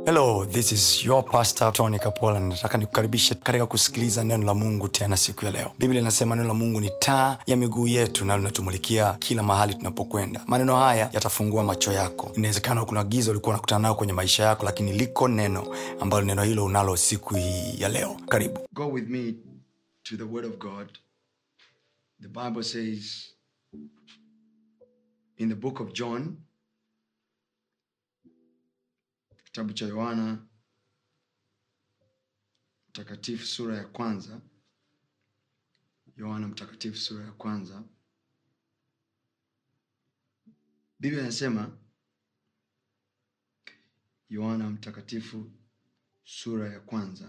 hello this is your pastor tony kapola nataka nikukaribishe katika kusikiliza neno la mungu tena siku ya leo biblia inasema neno la mungu ni taa ya miguu yetu na linatumulikia kila mahali tunapokwenda maneno haya yatafungua macho yako inawezekana kuna giza ulikuwa unakutana nayo kwenye maisha yako lakini liko neno ambalo neno hilo unalo siku hii ya leo karibu Go with me to the Word of God. The Bible says in the book of John, kitabu cha Yohana mtakatifu sura ya kwanza, Yohana mtakatifu sura ya kwanza, Biblia inasema Yohana mtakatifu sura ya kwanza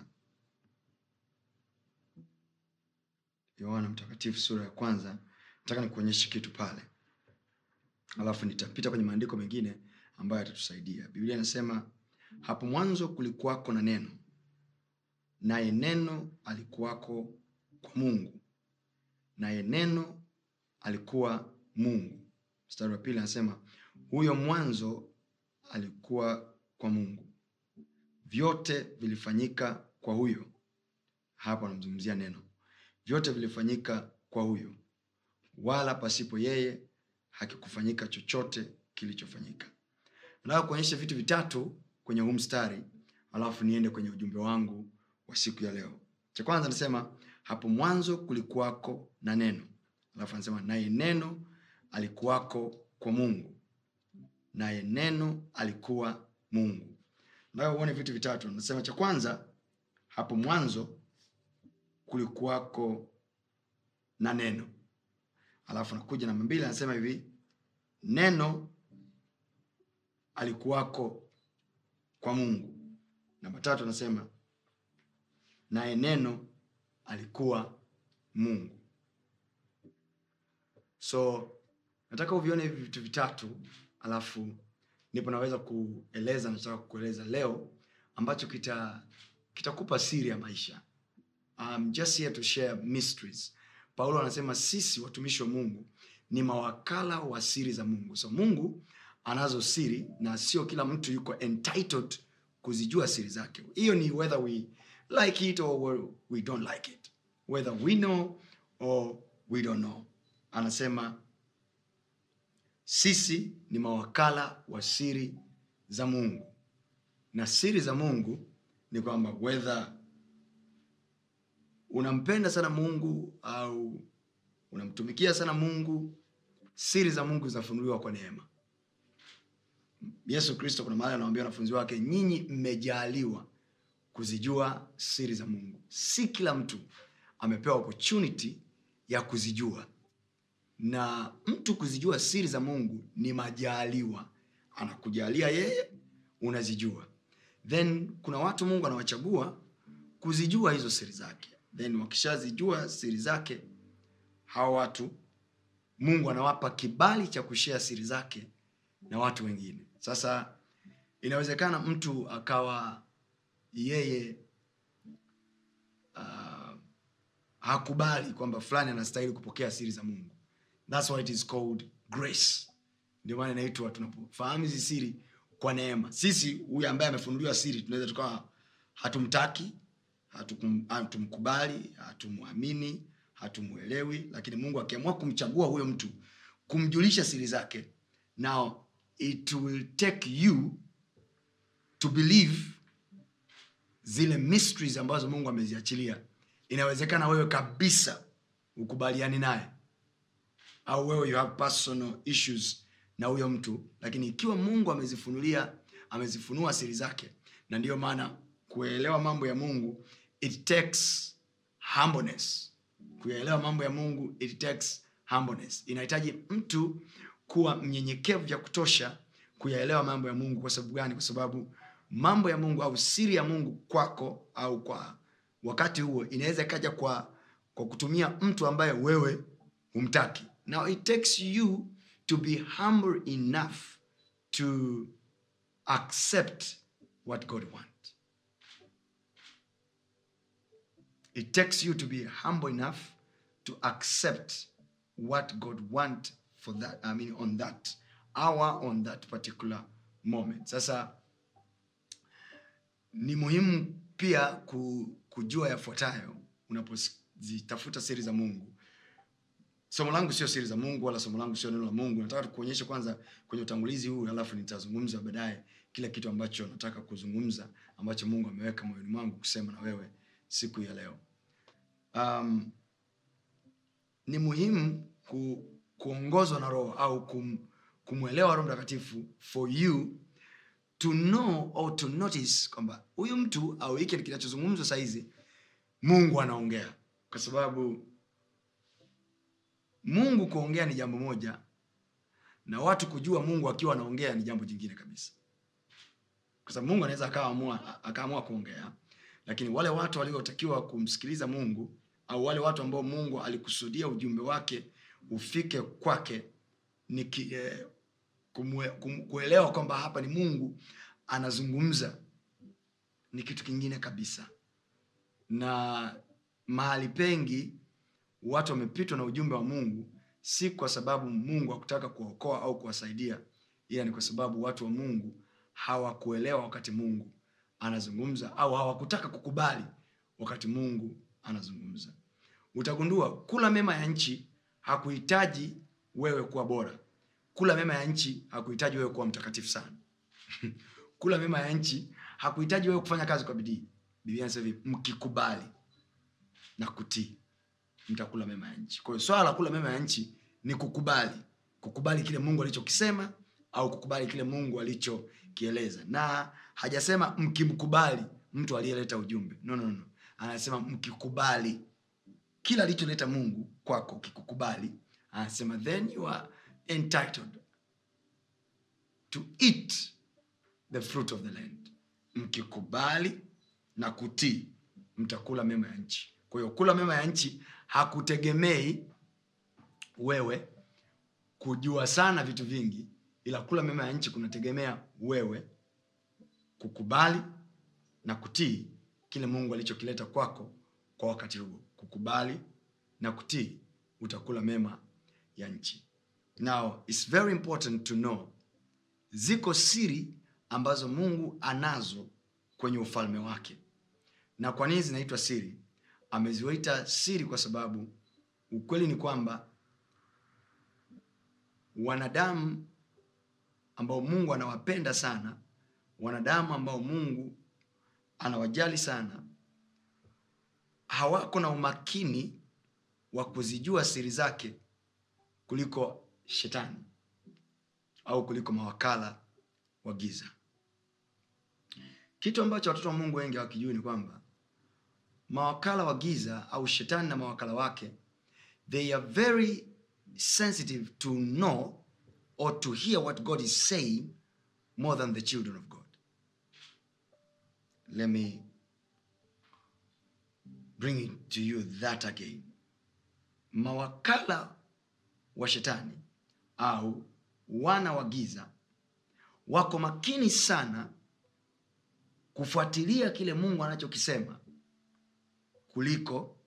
yohana mtakatifu sura ya kwanza nataka nikuonyeshe kitu pale alafu nitapita kwenye maandiko mengine ambayo yatatusaidia biblia inasema hapo mwanzo kulikuwako na neno naye neno alikuwako kwa mungu naye neno alikuwa mungu mstari wa pili anasema huyo mwanzo alikuwa kwa mungu vyote vilifanyika kwa huyo hapo anamzungumzia neno vyote vilifanyika kwa huyo wala pasipo yeye hakikufanyika chochote kilichofanyika nataka kuonyesha vitu vitatu kwenye huu mstari alafu niende kwenye ujumbe wangu wa siku ya leo cha kwanza nasema hapo mwanzo kulikuwako na neno alafu anasema naye neno alikuwako kwa mungu naye neno alikuwa mungu nataka uone vitu vitatu nasema cha kwanza hapo mwanzo kulikuwako na neno alafu nakuja namba mbili anasema hivi neno alikuwako kwa mungu namba tatu anasema naye neno alikuwa mungu so nataka uvione hivi vitu vitatu alafu ndipo naweza kueleza nataka kukueleza leo ambacho kita kitakupa siri ya maisha I'm just here to share mysteries. Paulo anasema sisi watumishi wa Mungu ni mawakala wa siri za Mungu. So Mungu anazo siri na sio kila mtu yuko entitled kuzijua siri zake. Hiyo ni whether we like it or we don't like it. Whether we know or we don't know. Anasema sisi ni mawakala wa siri za Mungu. Na siri za Mungu ni kwamba whether unampenda sana mungu au unamtumikia sana mungu siri za mungu zinafunuliwa kwa neema yesu kristo kuna mahali anawambia wanafunzi wake nyinyi mmejaliwa kuzijua siri za mungu si kila mtu amepewa opportunity ya kuzijua na mtu kuzijua siri za mungu ni majaliwa anakujalia yeye unazijua then kuna watu mungu anawachagua kuzijua hizo siri zake then wakishazijua siri zake hawa watu mungu anawapa kibali cha kushea siri zake na watu wengine sasa inawezekana mtu akawa yeye uh, hakubali kwamba fulani anastahili kupokea siri za mungu thats why it is called grace ndio maana inaitwa tunapofahamu hizi siri kwa neema sisi huyu ambaye amefunuliwa siri tunaweza tukawa hatumtaki hatukum- hatumkubali hatumwamini hatumwelewi lakini mungu akiamua kumchagua huyo mtu kumjulisha siri zake now it will take you to believe zile mysteries ambazo mungu ameziachilia inawezekana wewe kabisa ukubaliani naye au wewe you have personal issues na huyo mtu lakini ikiwa mungu amezifunulia amezifunua siri zake na ndiyo maana kuelewa mambo ya mungu it takes humbleness kuyaelewa mambo ya mungu it takes humbleness inahitaji mtu kuwa mnyenyekevu vya kutosha kuyaelewa mambo ya mungu kwa sababu gani kwa sababu mambo ya mungu au siri ya mungu kwako au kwa wakati huo inaweza ikaja kwa kwa kutumia mtu ambaye wewe humtaki now it takes you to be humble enough to accept what god wants it takes you to be humble enough to accept what god want for that i mean on that hour on that particular moment sasa ni muhimu pia ku, kujua yafuatayo unapozitafuta siri za mungu somo langu sio siri za mungu wala somo langu sio neno la mungu nataka tukuonyeshe kwanza kwenye utangulizi huu alafu nitazungumza baadaye kile kitu ambacho nataka kuzungumza ambacho mungu ameweka moyoni mwangu kusema na wewe siku ya leo um, ni muhimu ku, kuongozwa na roho au kum, kumwelewa roho mtakatifu for you to know or to notice kwamba huyu mtu au hiki kinachozungumzwa sahizi mungu anaongea kwa sababu mungu kuongea ni jambo moja na watu kujua mungu akiwa anaongea ni jambo jingine kabisa kwa sababu mungu anaweza akaamua akaamua kuongea lakini wale watu waliotakiwa kumsikiliza mungu au wale watu ambao mungu alikusudia ujumbe wake ufike kwake ni ki, eh, kumwe, kum, kuelewa kwamba hapa ni mungu anazungumza ni kitu kingine kabisa na mahali pengi watu wamepitwa na ujumbe wa mungu si kwa sababu mungu hakutaka kuwaokoa au kuwasaidia ila ni kwa sababu watu wa mungu hawakuelewa wakati mungu anazungumza au hawakutaka kukubali wakati mungu anazungumza utagundua kula mema ya nchi hakuhitaji wewe kuwa bora kula mema ya nchi hakuhitaji wewe kuwa mtakatifu sana kula mema ya nchi hakuhitaji wewe kufanya kazi kwa bidii biblia anasema hivi mkikubali na kutii mtakula mema ya nchi kwa hiyo swala la kula mema ya nchi ni kukubali kukubali kile mungu alichokisema au kukubali kile mungu alichokieleza na hajasema mkimkubali mtu aliyeleta ujumbe no, no, no. anasema mkikubali kila alicholeta mungu kwako ukikukubali anasema then you are entitled to eat the fruit of the land mkikubali na kutii mtakula mema ya nchi kwa hiyo kula mema ya nchi hakutegemei wewe kujua sana vitu vingi ila kula mema ya nchi kunategemea wewe kukubali na kutii kile mungu alichokileta kwako kwa wakati huo kukubali na kutii utakula mema ya nchi now its very important to know ziko siri ambazo mungu anazo kwenye ufalme wake na kwa nini zinaitwa siri ameziwaita siri kwa sababu ukweli ni kwamba wanadamu ambao mungu anawapenda sana wanadamu ambao mungu anawajali sana hawako na umakini wa kuzijua siri zake kuliko shetani au kuliko mawakala wa giza kitu ambacho watoto wa mungu wengi hawakijui ni kwamba mawakala wa giza au shetani na mawakala wake they are very sensitive to know or to hear what god is saying more than the children of god let me bring it to you that again mawakala wa shetani au wana wa giza wako makini sana kufuatilia kile mungu anachokisema kuliko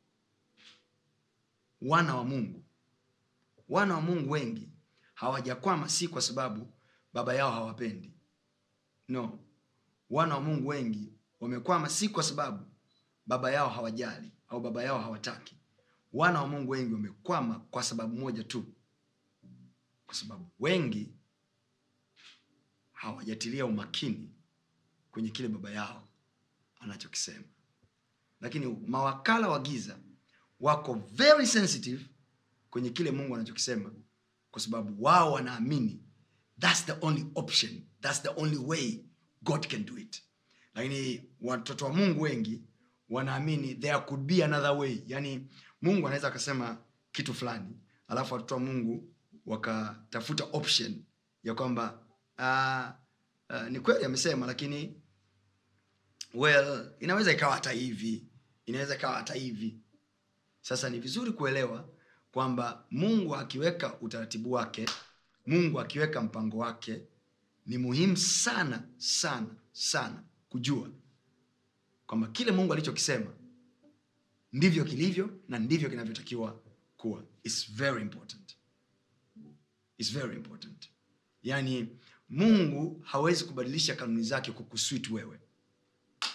wana wa mungu wana wa mungu wengi hawajakwama si kwa sababu baba yao hawapendi no wana wa mungu wengi wamekwama si kwa sababu baba yao hawajali au baba yao hawataki wana wa mungu wengi wamekwama kwa sababu moja tu kwa sababu wengi hawajatilia umakini kwenye kile baba yao anachokisema lakini mawakala wa giza wako very sensitive kwenye kile mungu anachokisema kwa sababu wao wanaamini thats the only option thats the only way god can do it lakini watoto wa mungu wengi wanaamini there could be another way yani mungu anaweza akasema kitu fulani alafu watoto wa mungu wakatafuta option ya kwamba uh, uh, ni kweli amesema lakini well inaweza ikawa hata hivi inaweza ikawa hata hivi sasa ni vizuri kuelewa kwamba mungu akiweka utaratibu wake mungu akiweka mpango wake ni muhimu sana sana sana kujua kwamba kile mungu alichokisema ndivyo kilivyo na ndivyo kinavyotakiwa kuwa It's very important. It's very important yaani mungu hawezi kubadilisha kanuni zake kukuswit wewe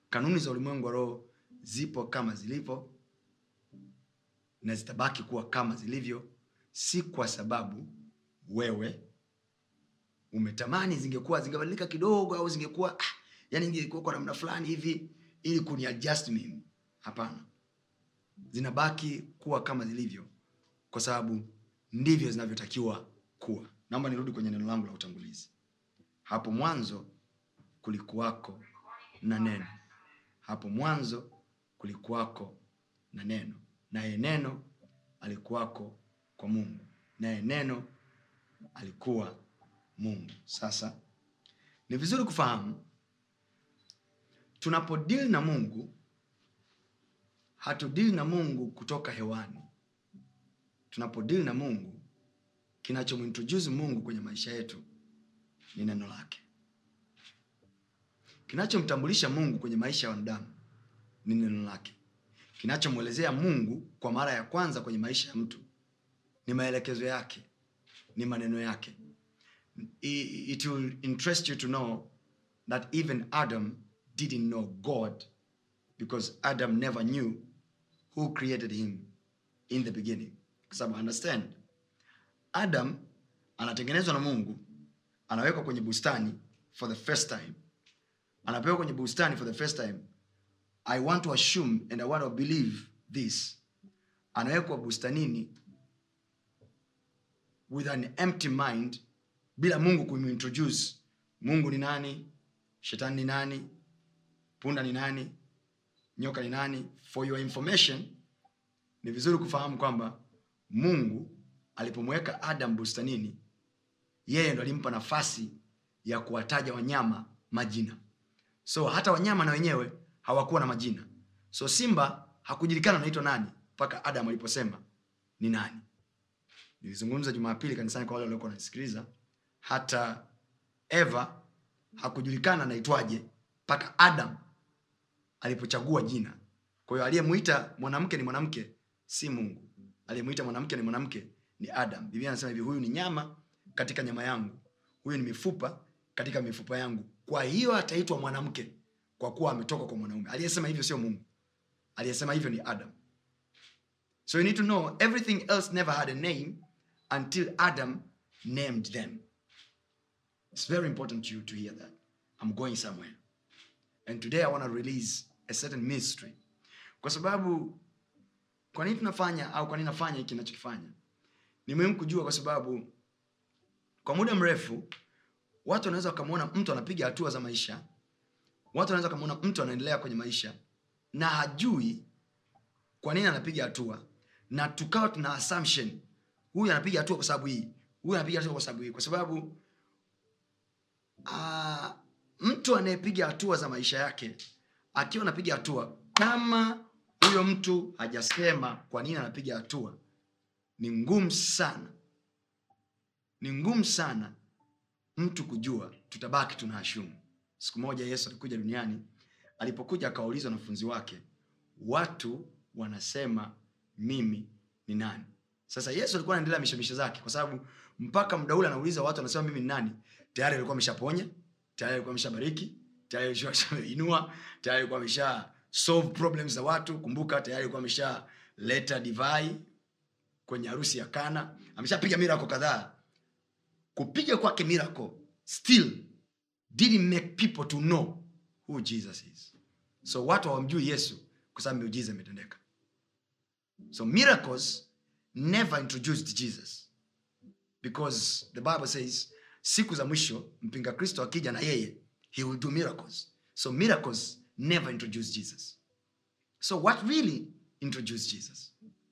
kanuni za ulimwengu wa roho zipo kama zilivyo na zitabaki kuwa kama zilivyo si kwa sababu wewe umetamani zingekuwa zingebadilika kidogo au zingekuwa ah, yani ingekuwa kwa namna fulani hivi ili kuniadjust mimi hapana zinabaki kuwa kama zilivyo kwa sababu ndivyo zinavyotakiwa kuwa naomba nirudi kwenye neno langu la utangulizi hapo mwanzo kulikuwako na neno hapo mwanzo kulikuwako na neno naye neno alikuwako kwa mungu naye neno alikuwa mungu sasa ni vizuri kufahamu tunapodili na mungu hatudili na mungu kutoka hewani tunapodili na mungu kinachomwintroduce mungu kwenye maisha yetu ni neno lake kinachomtambulisha mungu kwenye maisha ya wanadamu ni neno lake kinachomwelezea mungu kwa mara ya kwanza kwenye maisha ya mtu ni maelekezo yake ni maneno yake I- it will interest you to know that even adam didn't know god because adam never knew who created him in the beginning kwa sababu understand adam anatengenezwa na mungu anawekwa kwenye bustani for the first time anapewa kwenye bustani for the first time i want to assume and i want to believe this anawekwa bustanini with an empty mind bila mungu kumintroduce mungu ni nani shetani ni nani punda ni nani nyoka ni nani for your information ni vizuri kufahamu kwamba mungu alipomweka adam bustanini yeye ndo alimpa nafasi ya kuwataja wanyama majina so hata wanyama na wenyewe hawakuwa na majina so simba hakujulikana anaitwa nani mpaka adam aliposema ni nani nilizungumza jumapili kanisani kwa wale waliokuwa wanasikiliza hata eva hakujulikana anaitwaje mpaka adam alipochagua jina kwa hiyo aliyemwita mwanamke ni mwanamke si mungu aliyemwita mwanamke ni mwanamke ni adam biblia anasema hivi huyu ni nyama katika nyama yangu huyu ni mifupa katika mifupa yangu kwa hiyo ataitwa mwanamke kwa kuwa ametoka kwa mwanaume aliyesema hivyo sio mungu aliyesema hivyo ni adam so you need to know everything else never had a name until adam named them it's very important to you to hear that i'm going somewhere and today i want to release a certain mystery kwa sababu kwa nini tunafanya au kwa nini nafanya hiki nachokifanya ni muhimu kujua kwa sababu kwa muda mrefu watu wanaweza wakamwona mtu anapiga hatua za maisha watu wanaweza wakamwona mtu anaendelea kwenye maisha na hajui kwa nini anapiga hatua na tukawa tuna assumption huyu anapiga hatua kwa sababu hii huyu anapiga hatua kwa sababu hii kwa sababu uh, mtu anayepiga hatua za maisha yake akiwa anapiga hatua kama huyo mtu hajasema kwa nini anapiga hatua ni ngumu sana ni ngumu sana mtu kujua tutabaki tuna ashumu siku moja yesu alikuja duniani alipokuja akawauliza wanafunzi wake watu wanasema mimi ni nani sasa yesu alikuwa anaendelea mishemishe zake kwa sababu mpaka muda ule anauliza watu wanasema mimi ni nani tayari alikuwa ameshaponya tayari alikuwa ameshabariki tayari alikuwa ameshainua tayari alikuwa amesha solve problems za watu kumbuka tayari alikuwa ameshaleta divai kwenye harusi ya kana ameshapiga mirako kadhaa kupiga kwake miracle still didn't make people to know who jesus is so watu hawamjui yesu kwa sababu miujiza imetendeka so miracles never introduced jesus because the bible says siku za mwisho mpinga kristo akija na yeye he will do miracles so miracles never introduced jesus so what really introduced jesus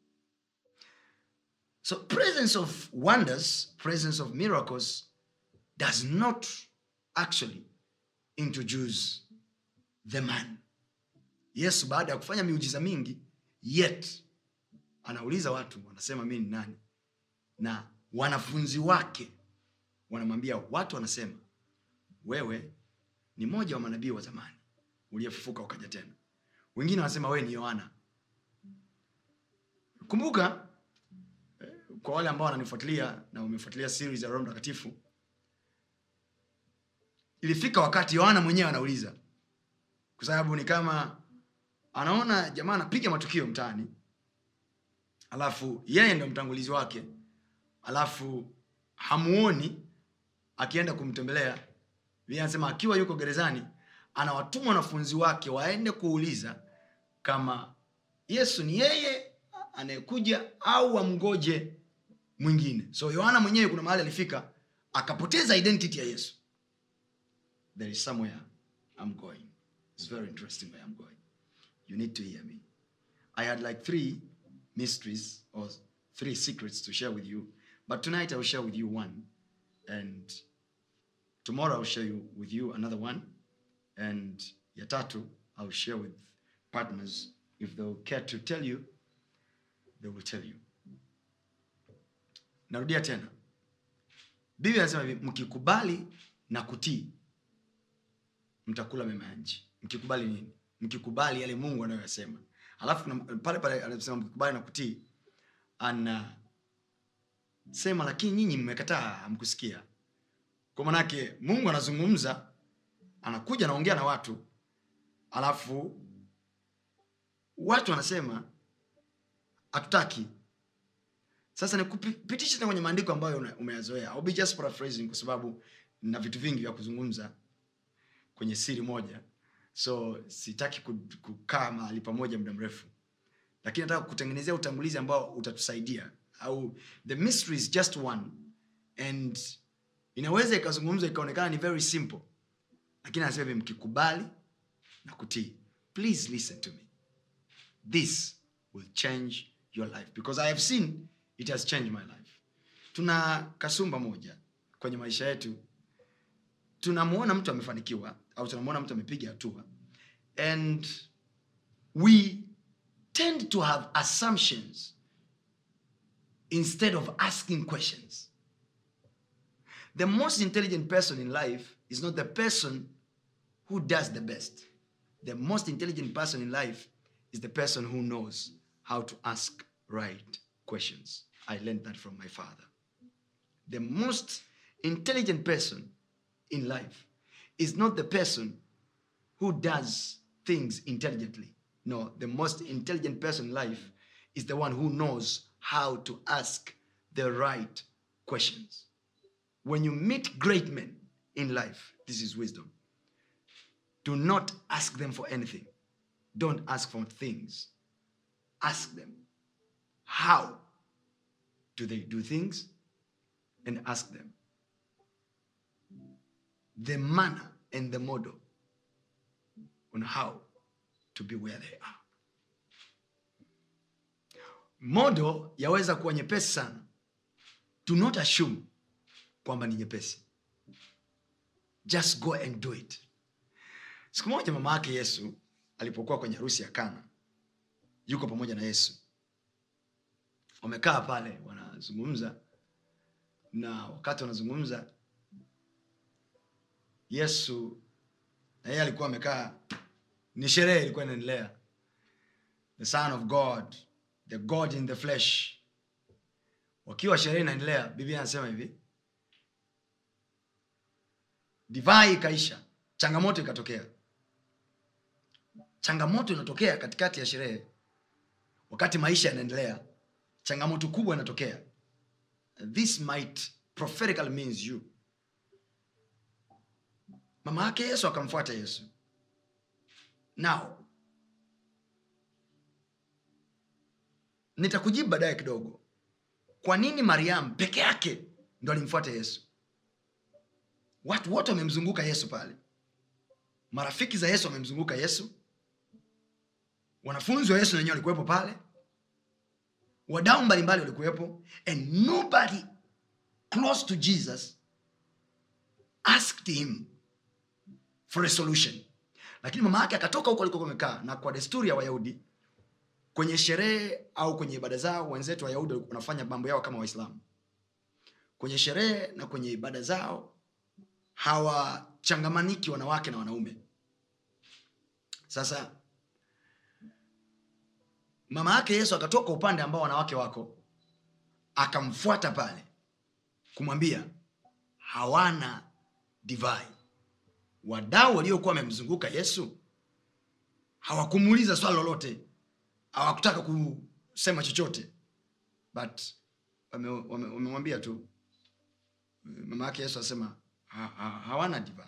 so presence of wonders presence of miracles does not actually introduce the man yesu baada ya kufanya miujiza mingi yet anauliza watu wanasema mi ni nani na wanafunzi wake wanamwambia watu wanasema wewe ni mmoja wa manabii wa zamani uliyefufuka ukaja tena wengine wanasema wewe ni yohana kumbuka eh, kwa wale ambao wananifuatilia na wamefuatilia series ya roho mtakatifu ilifika wakati yohana mwenyewe anauliza kwa sababu ni kama anaona jamaa anapiga matukio mtaani alafu yeye ndo mtangulizi wake alafu hamuoni akienda kumtembelea Biblia anasema akiwa yuko gerezani anawatuma wanafunzi wake waende kuuliza kama yesu ni yeye anayekuja au amgoje mwingine so yohana mwenyewe kuna mahali alifika akapoteza identity ya yesu there is somewhere i'm going it's very interesting where i'm going you need to hear me i had like three mysteries or three secrets to share with you but tonight i will share with you one and tomorrow i'll share you, with you another one and ya tatu i'll share with partners if they will care to tell you they will tell you narudia tena biblia anasema hivi mkikubali na kutii mtakula mema ya nchi mkikubali nini mkikubali yale mungu anayoyasema alafu kuna- pale pale anasema mkikubali na kutii anasema lakini nyinyi mmekataa hamkusikia kwa manake mungu anazungumza anakuja anaongea na watu alafu watu wanasema hatutaki sasa nikupitishe tena kwenye maandiko ambayo una- umeyazoea I'll be just paraphrasing kwa sababu na vitu vingi vya kuzungumza kwenye siri moja so sitaki ku- kukaa mahali pamoja muda mrefu lakini nataka kutengenezea utangulizi ambao utatusaidia au the mystery is just one and inaweza ikazungumzwa ikaonekana ni very simple lakini anasema hivi mkikubali na kutii please listen to me this will change your life because i have seen it has changed my life tuna kasumba moja kwenye maisha yetu tunamwona mtu amefanikiwa au tunamwona mtu amepiga hatua and we tend to have assumptions instead of asking questions the most intelligent person in life is not the person who does the best the most intelligent person in life is the person who knows how to ask right questions i learned that from my father the most intelligent person in life is not the person who does things intelligently. No, the most intelligent person in life is the one who knows how to ask the right questions. When you meet great men in life, this is wisdom. Do not ask them for anything. Don't ask for things. Ask them how do they do things and ask them the manner and the model on how to be where they are. Model yaweza kuwa nyepesi sana. Do not assume kwamba ni nyepesi. Just go and do it. Siku moja mama yake Yesu alipokuwa kwenye harusi ya Kana, yuko pamoja na Yesu, wamekaa pale wanazungumza, na wakati wanazungumza yesu na yeye alikuwa amekaa ni sherehe ilikuwa inaendelea the son of god the god in the flesh wakiwa sherehe inaendelea biblia anasema hivi divai ikaisha changamoto ikatokea changamoto inatokea katikati ya sherehe wakati maisha yanaendelea changamoto kubwa inatokea this might prophetically means you mama yake yesu akamfuata yesu now nitakujibu baadaye kidogo kwa nini mariamu peke yake ndo alimfuata yesu watu wote wamemzunguka yesu pale marafiki za yesu wamemzunguka yesu wanafunzi wa yesu na wenyewe walikuwepo pale wadau mbalimbali walikuwepo and nobody close to jesus asked him for a solution lakini mama yake akatoka huko alikokuwa amekaa na kwa desturi ya wayahudi kwenye sherehe au kwenye ibada zao wenzetu wayahudi walikuwa wanafanya mambo yao kama waislamu kwenye sherehe na kwenye ibada zao hawachangamaniki wanawake na wanaume sasa mama yake yesu akatoka upande ambao wanawake wako akamfuata pale kumwambia hawana divai wadau waliokuwa wamemzunguka yesu hawakumuuliza swali lolote hawakutaka kusema chochote but wamemwambia wame, wame wamemwambia tu mama yake yesu asema ha, ha, hawana divai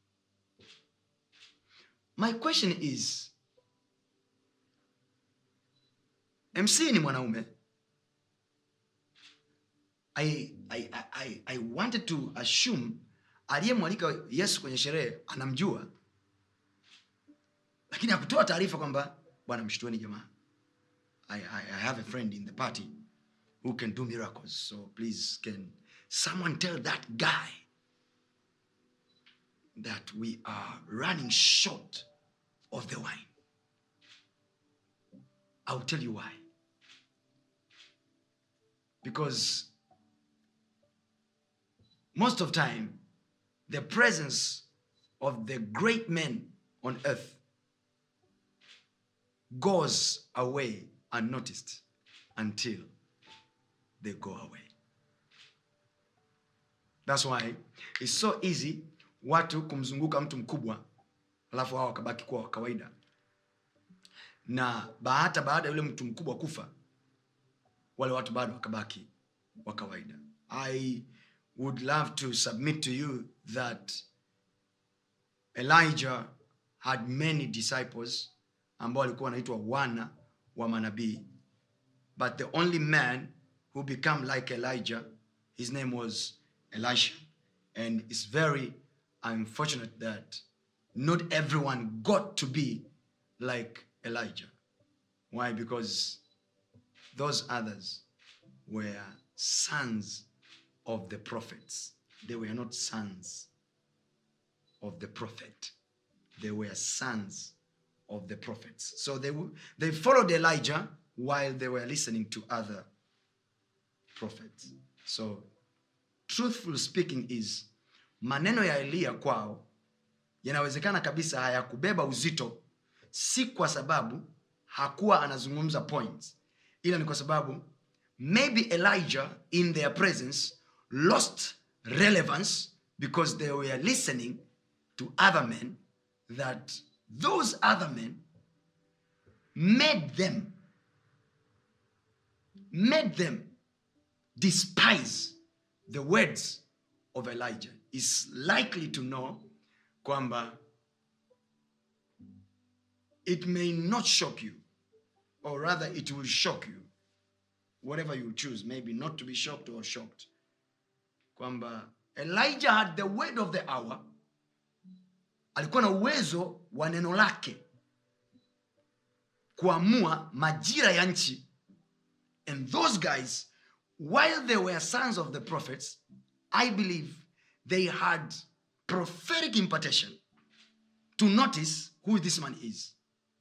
my question is mc ni mwanaume I, I, I, I wanted to assume aliyemwalika yesu kwenye sherehe anamjua lakini hakutoa taarifa kwamba bwana mshtueni jamaa I, I, I have a friend in the party who can do miracles so please can someone tell that guy that we are running short of the wine i'll tell you why because most of time the presence of the great men on earth goes away unnoticed until they go away thats why its so easy watu kumzunguka mtu mkubwa alafu hao wakabaki kuwa wa kawaida na hata baada ya yule mtu mkubwa kufa wale watu bado wakabaki wa kawaida i would love to submit to you that elijah had many disciples ambao walikuwa wanaitwa wana wa manabii but the only man who became like elijah his name was elisha and it's very unfortunate that not everyone got to be like elijah why because those others were sons of the prophets they were not sons of the prophet they were sons of the prophets so they, w- they followed elijah while they were listening to other prophets so truthful speaking is maneno ya eliya kwao yanawezekana kabisa hayakubeba uzito si kwa sababu hakuwa anazungumza points ila ni kwa sababu maybe elijah in their presence lost relevance because they were listening to other men that those other men made them made them despise the words of elijah is likely to know kwamba it may not shock you or rather it will shock you whatever you choose maybe not to be shocked or shocked kwamba elijah had the word of the hour alikuwa na uwezo wa neno lake kuamua majira ya nchi and those guys while they were sons of the prophets i believe they had prophetic impartation to notice who this man is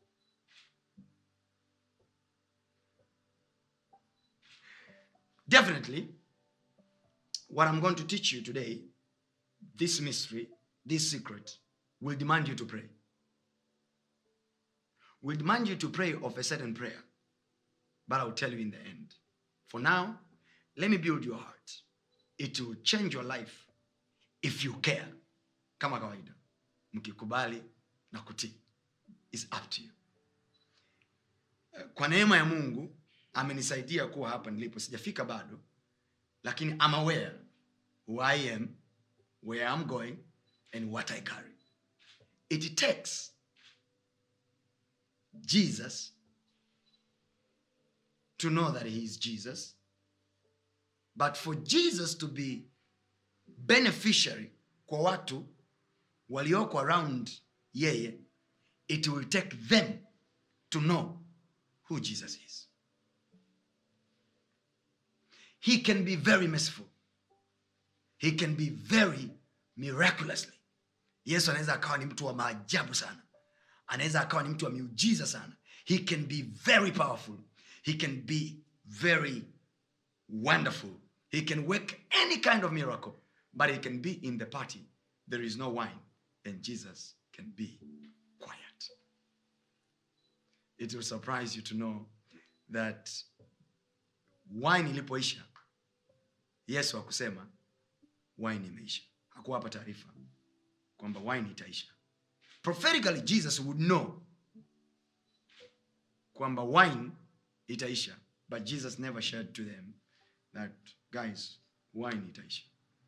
definitely what i'm going to teach you today this mystery this secret will demand you to pray will demand you to pray of a certain prayer but i'll tell you in the end for now let me build your heart it will change your life if you care kama kawaida mkikubali na kutii is up to you Eh, kwa neema ya mungu amenisaidia kuwa hapa nilipo sijafika bado lakini I'm aware who I am, where I'm going, and what I carry. It takes Jesus to know that he is Jesus, but for Jesus to be beneficiary kwa watu walioko around yeye, it will take them to know who Jesus is. He can be very merciful. He can be very miraculously. Yesu anaweza akawa ni mtu wa maajabu sana. Anaweza akawa ni mtu wa miujiza sana. He can be very powerful. He can be very wonderful. He can work any kind of miracle, but he can be in the party. There is no wine, and Jesus can be quiet. It will surprise you to know that wine ilipoisha yesu hakusema wine imeisha hakuwapa taarifa kwamba wine itaisha prophetically jesus would know kwamba wine itaisha but jesus never shared to them that guys wine itaisha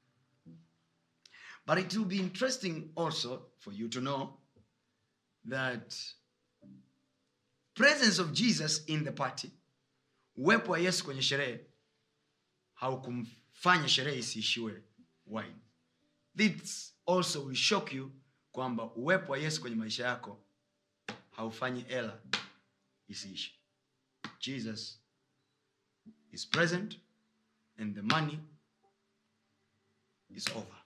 but it will be interesting also for you to know that presence of jesus in the party uwepo wa yesu kwenye sherehe haukumfanya sherehe isiishiwe wine this also will shock you kwamba uwepo wa yesu kwenye maisha yako haufanyi ela isiishi jesus is present and the money is over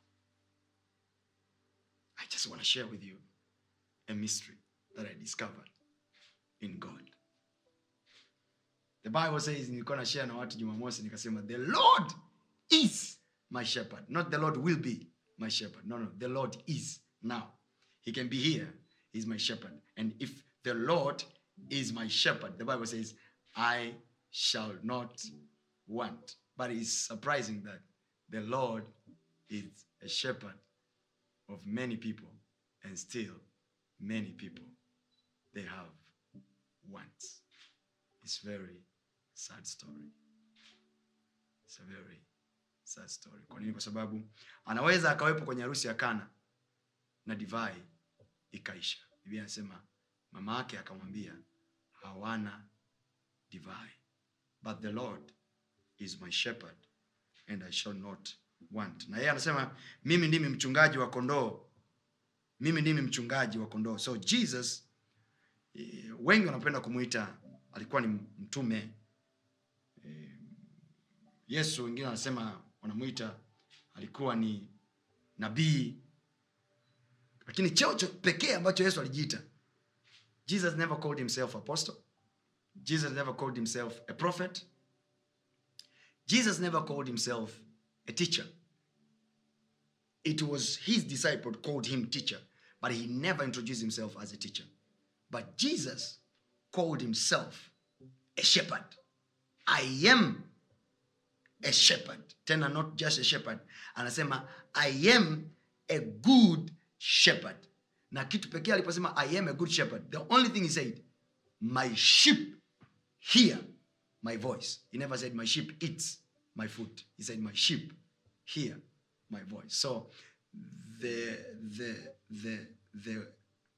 i just want to share with you a mystery that i discovered in god the bible says nilikuwa na share na watu jumamosi nikasema the lord is my shepherd not the lord will be my shepherd no no the lord is now he can be here he's my shepherd and if the lord is my shepherd the bible says i shall not want but it's surprising that the lord is a shepherd of many people and still many people they have wants it's very sad story it's a very sad story kwa nini kwa sababu anaweza akawepo kwenye harusi ya kana na divai ikaisha biblia anasema mama yake akamwambia hawana divai but the lord is my shepherd and i shall not want na yeye anasema mimi ndimi mchungaji wa kondoo mimi ndimi mchungaji wa kondoo so jesus eh, wengi wanapenda kumwita alikuwa ni mtume eh, yesu wengine wanasema wanamwita alikuwa ni nabii lakini cheo cho- pekee ambacho yesu alijiita jesus never called himself apostle jesus never called himself a prophet jesus never called himself a teacher it was his disciple called him teacher but he never introduced himself as a teacher but jesus called himself a shepherd i am a shepherd tena not just a shepherd anasema i am a good shepherd na kitu pekee aliposema i am a good shepherd the only thing he said my sheep hear my voice he never said my sheep eats my food he said my sheep hear my voice so the the the the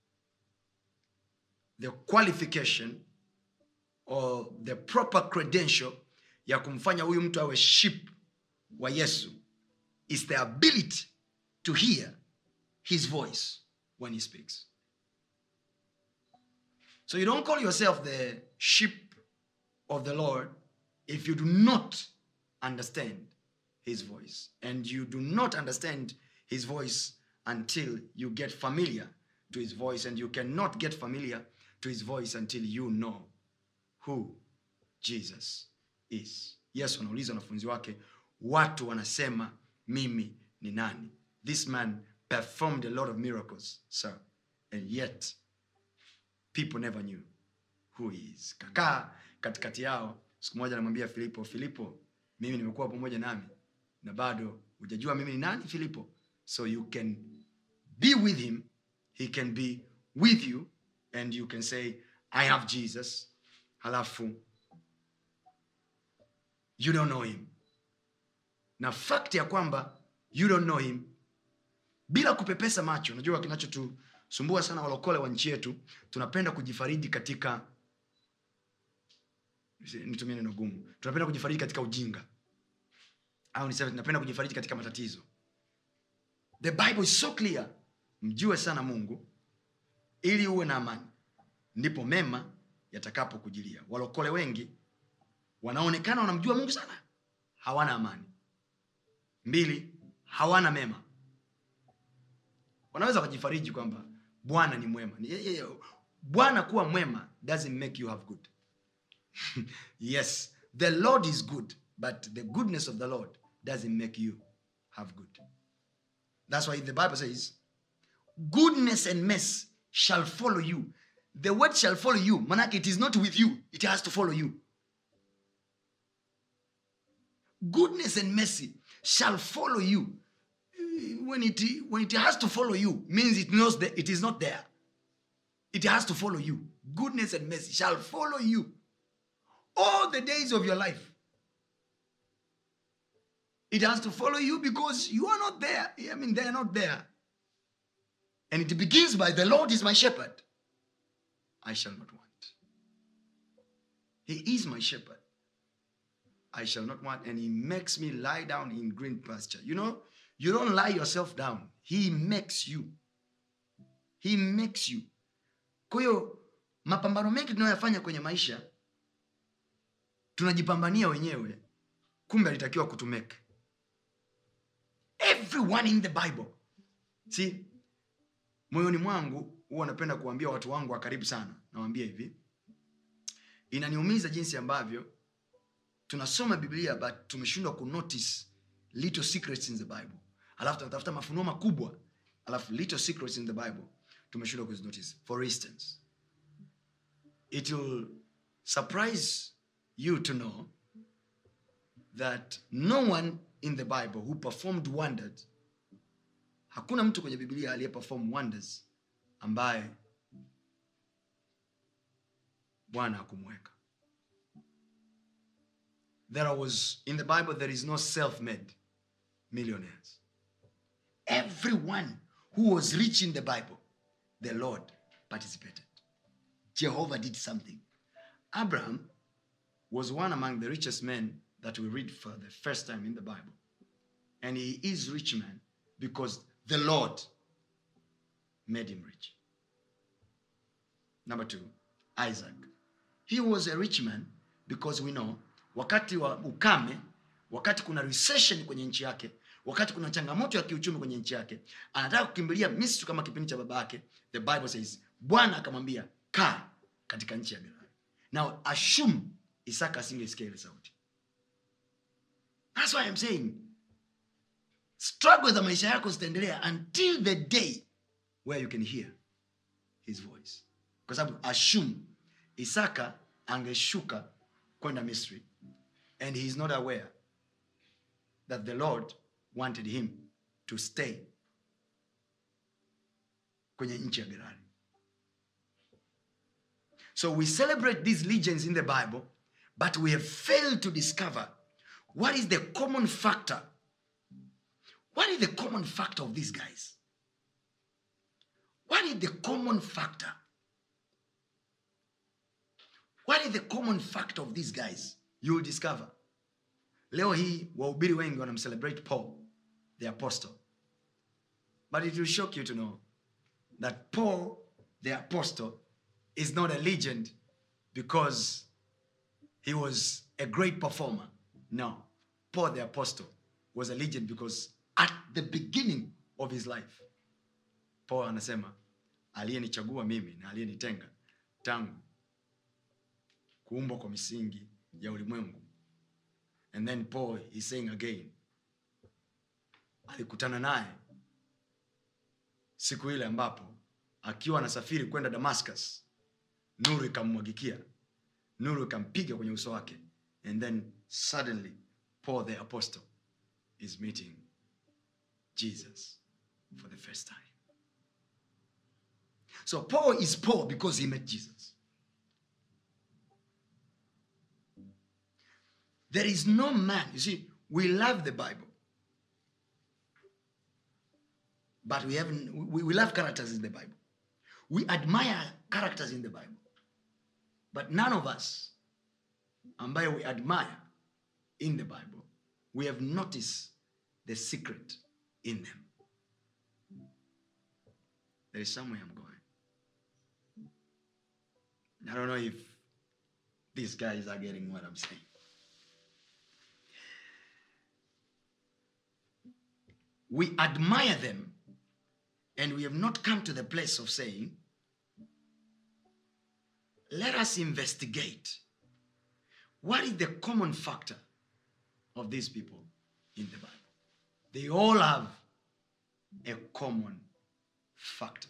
the qualification or the proper credential ya kumfanya huyu mtu awe ship wa yesu is the ability to hear his voice when he speaks so you don't call yourself the sheep of the lord if you do not understand his voice and you do not understand his voice until you get familiar to his voice and you cannot get familiar to his voice until you know who jesus is yesu anauliza wanafunzi wake watu wanasema mimi ni nani this man performed a lot of miracles sir and yet people never knew who he is kakaa katikati yao siku moja anamwambia filipo filipo mimi nimekuwa pamoja nami na bado hujajua mimi ni nani filipo so you can be with him he can be with you and you can say i have jesus halafu you don't know him na fact ya kwamba you don't know him bila kupepesa macho unajua kinachotusumbua sana walokole wa nchi yetu tunapenda kujifariji katika nitumie neno gumu tunapenda kujifariji katika ujinga au niseme tunapenda kujifariji katika matatizo the bible is so clear mjue sana mungu ili uwe na amani ndipo mema yatakapokujilia walokole wengi wanaonekana wanamjua mungu sana hawana amani mbili hawana mema wanaweza wakajifariji kwamba bwana ni mwema Ni- ye- ye- bwana kuwa mwema doesn't make you have good yes the lord is good but the goodness of the lord doesn't make you have good that's why the bible says goodness and mercy shall follow you the word shall follow you manake it is not with you it has to follow you goodness and mercy shall follow you when it when it has to follow you means it knows that it is not there it has to follow you goodness and mercy shall follow you all the days of your life it has to follow you because you are not there i mean they are not there and it begins by the lord is my shepherd i shall not want he is my shepherd I shall not want, and he makes me lie down in green pasture. You know, you don't lie yourself down. He makes you. He makes you. Kwa hiyo mapambano mengi tunayoyafanya kwenye maisha tunajipambania wenyewe, kumbe alitakiwa kutumeke. Everyone in the Bible. See, moyoni mwangu huwa napenda kuambia watu wangu wa karibu sana, nawaambia hivi, inaniumiza jinsi ambavyo tunasoma biblia but tumeshindwa kunotice little secrets in the bible alafu tunatafuta mafunuo makubwa alafu little secrets in the bible tumeshindwa kuzinotice for instance it will surprise you to know that no one in the bible who performed wonders hakuna mtu kwenye biblia aliyeperform wonders ambaye bwana hakumweka there was in the bible there is no self-made millionaires everyone who was rich in the bible the lord participated jehovah did something abraham was one among the richest men that we read for the first time in the bible and he is rich man because the lord made him rich number two isaac he was a rich man because we know wakati wa ukame wakati kuna recession kwenye nchi yake wakati kuna changamoto ya kiuchumi kwenye nchi yake anataka kukimbilia misri kama kipindi cha baba yake the bible says bwana akamwambia kaa katika nchi ya gerari now assume isaka asingesikia ile sauti thats why I'm saying struggle za maisha yako zitaendelea until the day where you can hear his voice kwa sababu assume isaka angeshuka kwenda misri and he is not aware that the lord wanted him to stay kwenye nchi ya gerari so we celebrate these legends in the bible but we have failed to discover what is the common factor what is the common factor of these guys what is the common factor what is the common factor of these guys you will discover leo hii wahubiri wengi wanamcelebrate paul the apostle but it will shock you to know that paul the apostle is not a legend because he was a great performer no paul the apostle was a legend because at the beginning of his life paul anasema aliyenichagua mimi na aliyenitenga tangu kuumbwa kwa misingi ya ulimwengu and then paul is saying again alikutana naye siku ile ambapo akiwa anasafiri kwenda damascus nuru ikammwagikia nuru ikampiga kwenye uso wake and then suddenly paul the apostle is meeting jesus for the first time so paul is paul because he met jesus there is no man you see we love the bible but we haven't we, we love characters in the bible we admire characters in the bible but none of us ambayo we admire in the bible we have noticed the secret in them there is somewhere i'm going i don't know if these guys are getting what i'm saying we admire them and we have not come to the place of saying, let us investigate what is the common factor of these people in the Bible. They all have a common factor.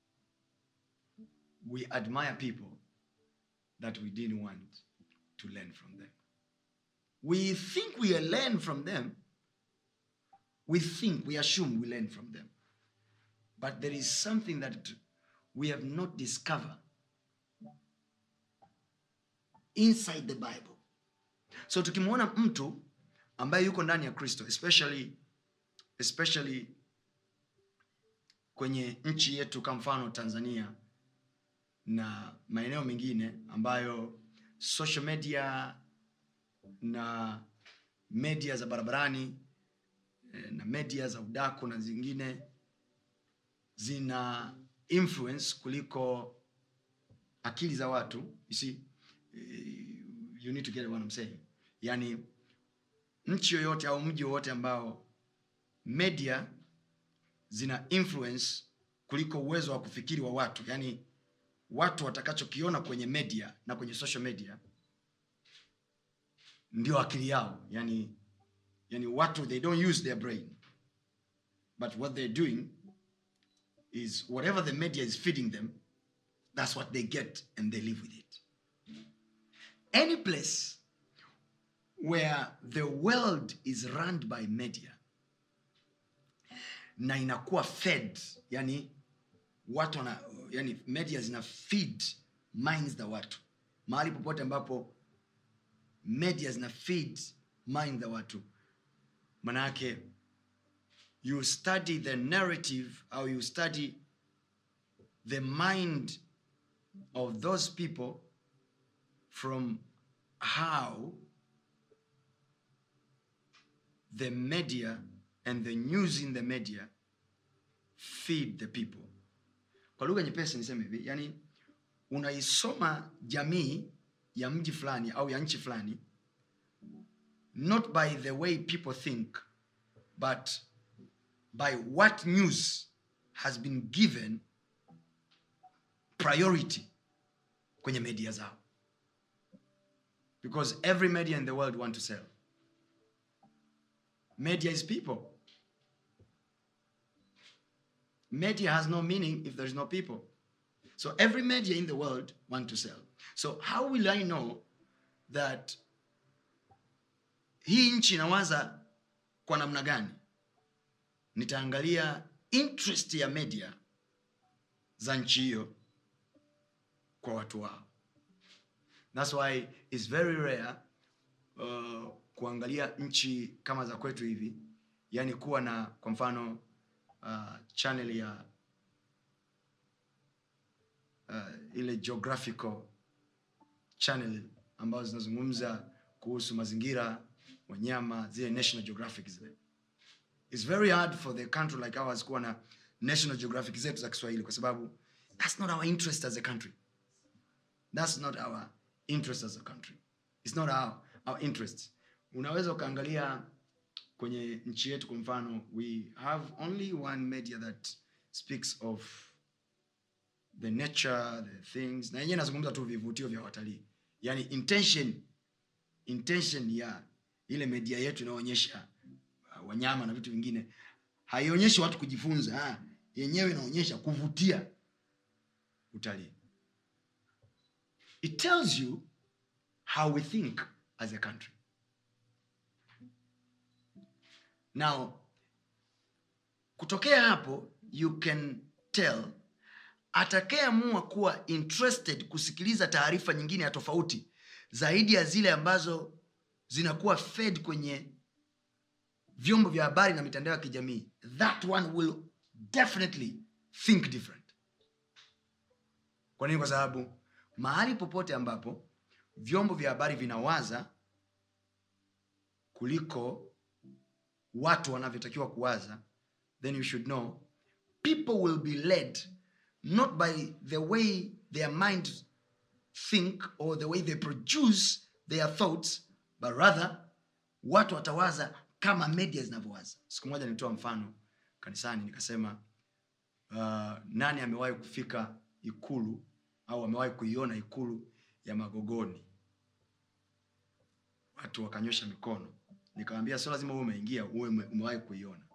We admire people that we didn't want to learn from them. We think we learn from them we think, we assume we learn from them. But there is something that we have not discovered inside the bible so tukimwona mtu ambaye yuko ndani ya kristo especially especially kwenye nchi yetu kama mfano tanzania na maeneo mengine ambayo social media na media za barabarani eh, na media za udaku na zingine zina influence kuliko akili za watu you see eh, you need to get what I'm saying yani nchi yoyote au mji wowote ambao media zina influence kuliko uwezo wa kufikiri wa watu yani watu watakachokiona kwenye media na kwenye social media ndio akili yao yani yani watu they don't use their brain but what they're doing is whatever the media is feeding them that's what they get and they live with it any place where the world is run by media na inakuwa fed yani watu wana, yani media zina feed minds za watu mahali popote ambapo media zina feed mind za watu manayake you study the narrative au you study the mind of those people from how the media and the news in the media feed the people kwa lugha nyepesi niseme hivi yani unaisoma jamii ya mji fulani au ya nchi fulani not by the way people think but by what news has been given priority kwenye media zao because every media in the world want to sell media is people media has no meaning if there's no people so every media in the world want to sell so how will i know that hii nchi inawaza kwa namna gani nitaangalia interest ya media za nchi hiyo kwa watu wao thats why its very rare uh, kuangalia nchi kama za kwetu hivi yani kuwa na kwa mfano uh, channel ya uh, ile geographical channel ambazo zinazungumza kuhusu mazingira wanyama zile national geographic zile its very hard for the country like ours kuwa na national geographic zetu za kiswahili kwa sababu that's not our interest as a country that's not our interest as a country it's not our, our interest unaweza ukaangalia kwenye nchi yetu kwa mfano we have only one media that speaks of the nature the things na yenyewe nazungumza tu vivutio vya watalii yani intention intention ya ile media yetu inayoonyesha uh, wanyama na vitu vingine haionyeshi watu kujifunza ha, yenyewe inaonyesha kuvutia utalii it tells you how we think as a country now kutokea hapo you can tell atakayeamua kuwa interested kusikiliza taarifa nyingine ya tofauti zaidi ya zile ambazo zinakuwa fed kwenye vyombo vya habari na mitandao ya kijamii that one will definitely think different kwa nini kwa sababu mahali popote ambapo vyombo vya habari vinawaza kuliko watu wanavyotakiwa kuwaza then you should know people will be led not by the way their mind think or the way they produce their thoughts but rather watu watawaza kama media zinavyowaza siku moja nilitoa mfano kanisani nikasema uh, nani amewahi kufika ikulu au amewahi kuiona ikulu ya magogoni watu wakanyosha mikono nikawambia sio lazima uwe umeingia uwe ume- umewahi kuiona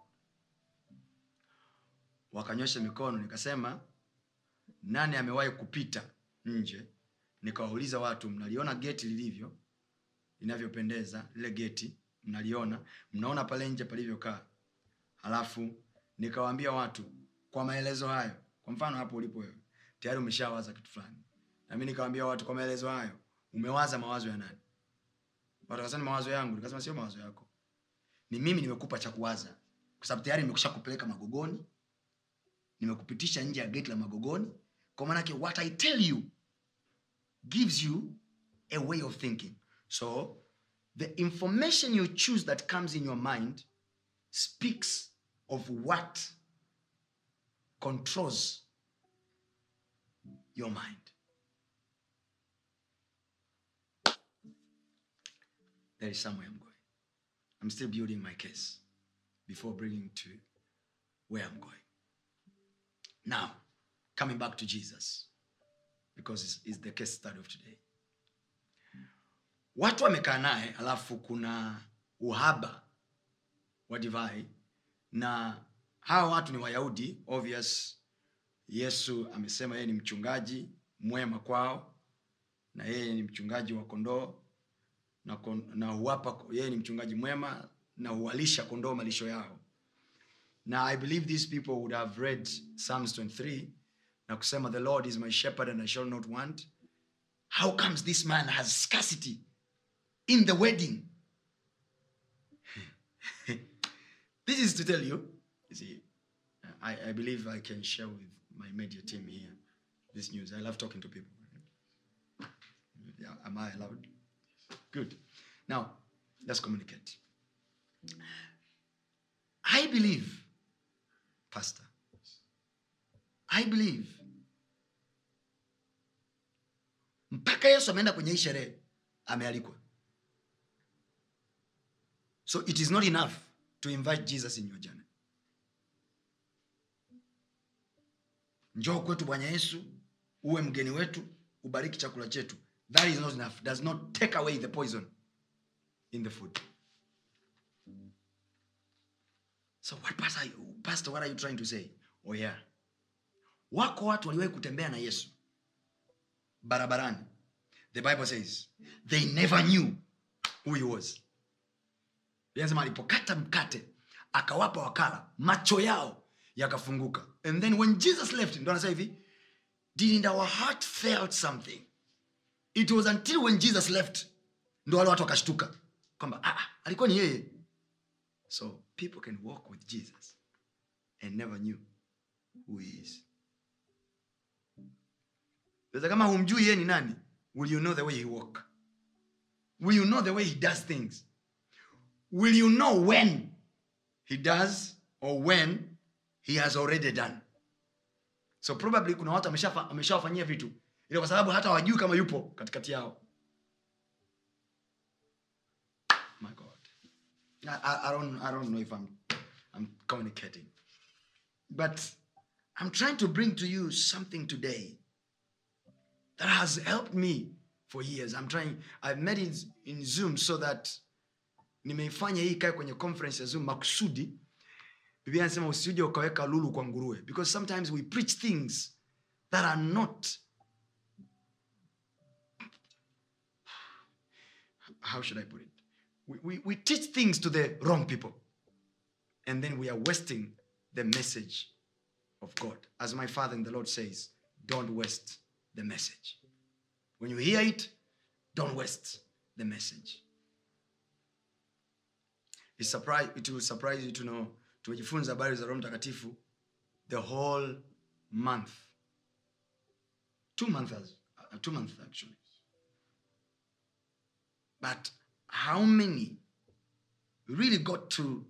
wakanyosha mikono nikasema nani amewahi kupita nje nikawauliza watu mnaliona geti lilivyo linavyopendeza lile geti mnaliona mnaona pale nje palivyokaa halafu nikawaambia watu kwa maelezo hayo kwa mfano hapo ulipo wewe tayari umeshawaza kitu fulani nami nikawambia watu kwa maelezo hayo umewaza mawazo ya nani watu wakasema ni mawazo yangu nikasema sio mawazo yako ni mimi nimekupa cha kuwaza kwa sababu tayari nimekusha kupeleka magogoni nimekupitisha nje ya geti la magogoni kwa maanake what i tell you gives you a way of thinking so the information you choose that comes in your mind speaks of what controls your mind there is somewhere i'm going i'm still building my case before bringing to where i'm going now coming back to jesus because it's, it's the case study of today watu wamekaa naye alafu kuna uhaba wa divai na hawa watu ni wayahudi obvious yesu amesema yeye ni mchungaji mwema kwao na yeye ni mchungaji wa kondoo na, kon- na huwapa yeye ni mchungaji mwema na huwalisha kondoo malisho yao na i believe these people would have read psalms 23 na kusema the lord is my shepherd and i shall not want how comes this man has scarcity in the wedding this is to tell you you see I, I believe i can share with my media team here this news i love talking to people yeah, am i allowed good now let's communicate i believe pastor i believe mpaka yesu ameenda kwenye hii sherehe amealikwa so it is not enough to invite jesus in your journey njoo kwetu bwana yesu uwe mgeni wetu ubariki chakula chetu that is not enough does not take away the poison in the food so what pastor, pastor what are you trying to say oh yeah wako watu waliwahi kutembea na yesu barabarani the bible says they never knew who he was anasema alipokata mkate akawapa wakala macho yao yakafunguka and then when jesus left ndo anasema hivi didn't our heart felt something it was until when jesus left ndo wale watu wakashtuka kwamba ah, ah, alikuwa ni yeye so people can walk with jesus and never knew who he is sasa kama humjui yeye ni nani will you know the way he walk will you know the way he does things will you know when he does or when he has already done so probably kuna watu ameshafa- ameshawafanyia vitu ila kwa sababu hata wajui kama yupo katikati yao my god I, I, I, don't, i don't know if I'm, I'm communicating but i'm trying to bring to you something today that has helped me for years i'm trying i've made it in zoom so that nimeifanya hii ikae kwenye conference ya zoom makusudi biblia anasema usije ukaweka lulu kwa nguruwe because sometimes we preach things that are not how should i put it we, we, we teach things to the wrong people and then we are wasting the message of god as my father in the lord says don't waste the message when you hear it don't waste the message It's surprise, it will surprise you to know tumejifunza habari za roho mtakatifu the whole month two months uh, two months actually but how many really got to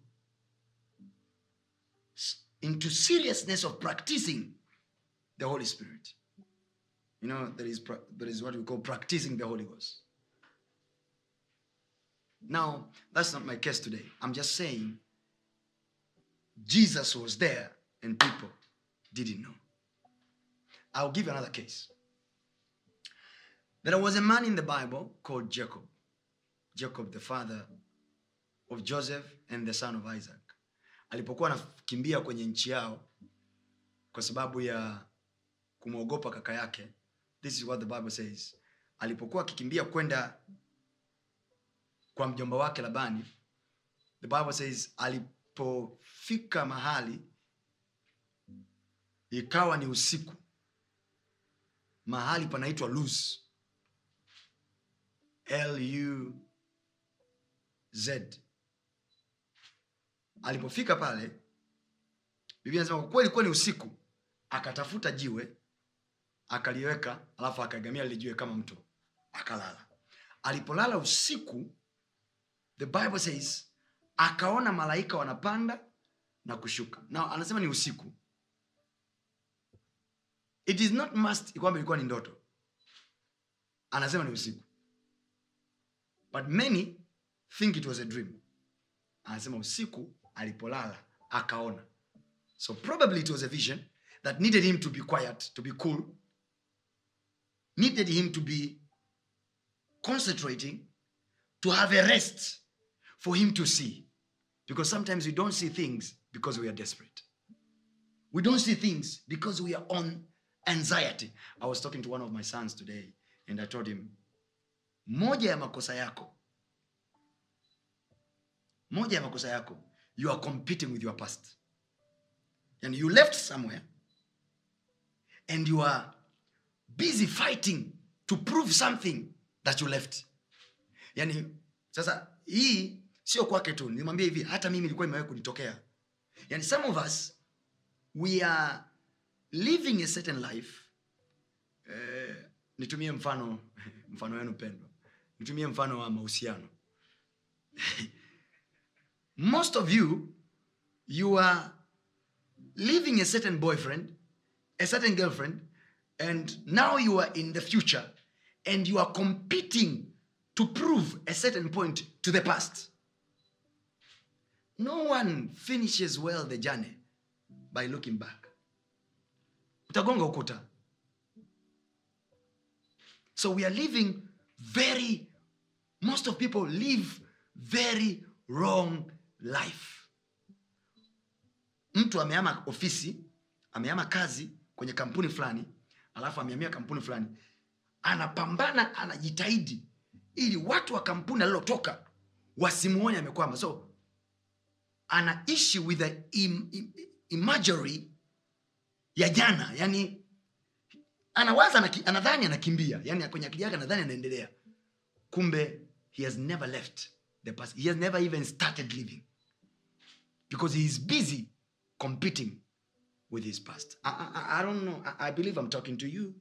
s- into seriousness of practicing the holy spirit you know there is pra- there is what we call practicing the holy ghost now, that's not my case today. I'm just saying Jesus was there and people didn't know. I'll give you another case. There was a man in the Bible called Jacob. Jacob, the father of Joseph and the son of Isaac. Alipokuwa anakimbia kwenye nchi yao kwa sababu ya kumwogopa kaka yake. This is what the Bible says. Alipokuwa akikimbia kwenda kwa mjomba wake labani the bible says alipofika mahali ikawa ni usiku mahali panaitwa luz luz alipofika pale biblia anasema kwa kweli ilikuwa ni usiku akatafuta jiwe akaliweka alafu akaegamia lile jiwe kama mto akalala alipolala usiku the bible says akaona malaika wanapanda na kushuka na anasema ni usiku it is not must kwamba ilikuwa ni ndoto anasema ni usiku but many think it was a dream anasema usiku alipolala akaona so probably it was a vision that needed him to be quiet to be cool needed him to be concentrating to have a rest for him to see because sometimes we don't see things because we are desperate we don't see things because we are on anxiety i was talking to one of my sons today and i told him moja ya makosa yako moja ya makosa yako you are competing with your past and you left somewhere and you are busy fighting to prove something that you left yani sasa hii sio kwake tu nimwambia hivi hata mimi ilikuwa imewahi kunitokea yani some of us we are living a certain life eh, nitumie mfano mfano wenu pendwa nitumie mfano wa mahusiano most of you you are living a certain boyfriend a certain girlfriend and now you are in the future and you are competing to prove a certain point to the past no one finishes well the journey by looking back utagonga ukuta so we are living very most of people live very wrong life mtu ameama ofisi ameama kazi kwenye kampuni fulani alafu ameamia kampuni fulani anapambana anajitahidi ili watu wa kampuni alilotoka wasimuone amekwama so anaishi with a im, im, imagery ya jana yani anawaza anaki, anadhani anakimbia yani kwenye akili yake anadhani anaendelea kumbe he has never left the past he has never even started living because he is busy competing with his past i, I, I don't know I, I believe i'm talking to you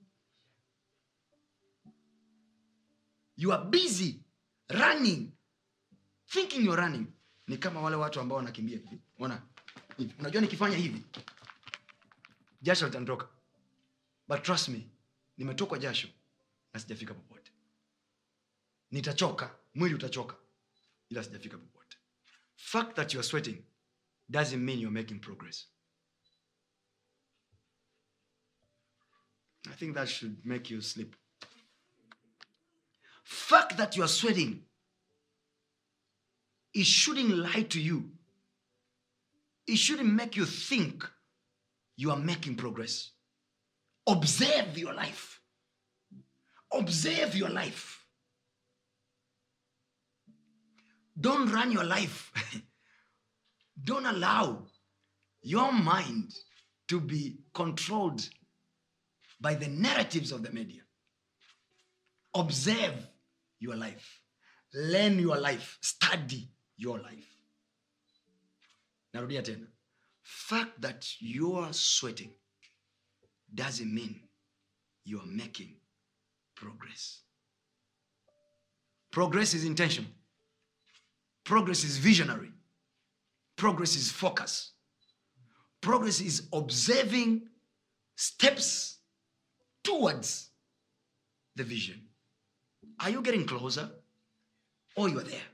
you are busy running thinking you're running ni kama wale watu ambao wanakimbia hivi ona hivi. unajua nikifanya hivi jasho litanitoka but trust me nimetokwa jasho na sijafika popote nitachoka mwili utachoka ila sijafika popote fact that you are sweating doesn't mean you're making progress i think that should make you sleep fact that you are sweating it shouldn't lie to you it shouldn't make you think you are making progress observe your life observe your life don't run your life don't allow your mind to be controlled by the narratives of the media observe your life learn your life study your life narudia tena fact that you are sweating doesn't mean you are making progress progress is intentional progress is visionary progress is focus progress is observing steps towards the vision are you getting closer or you're there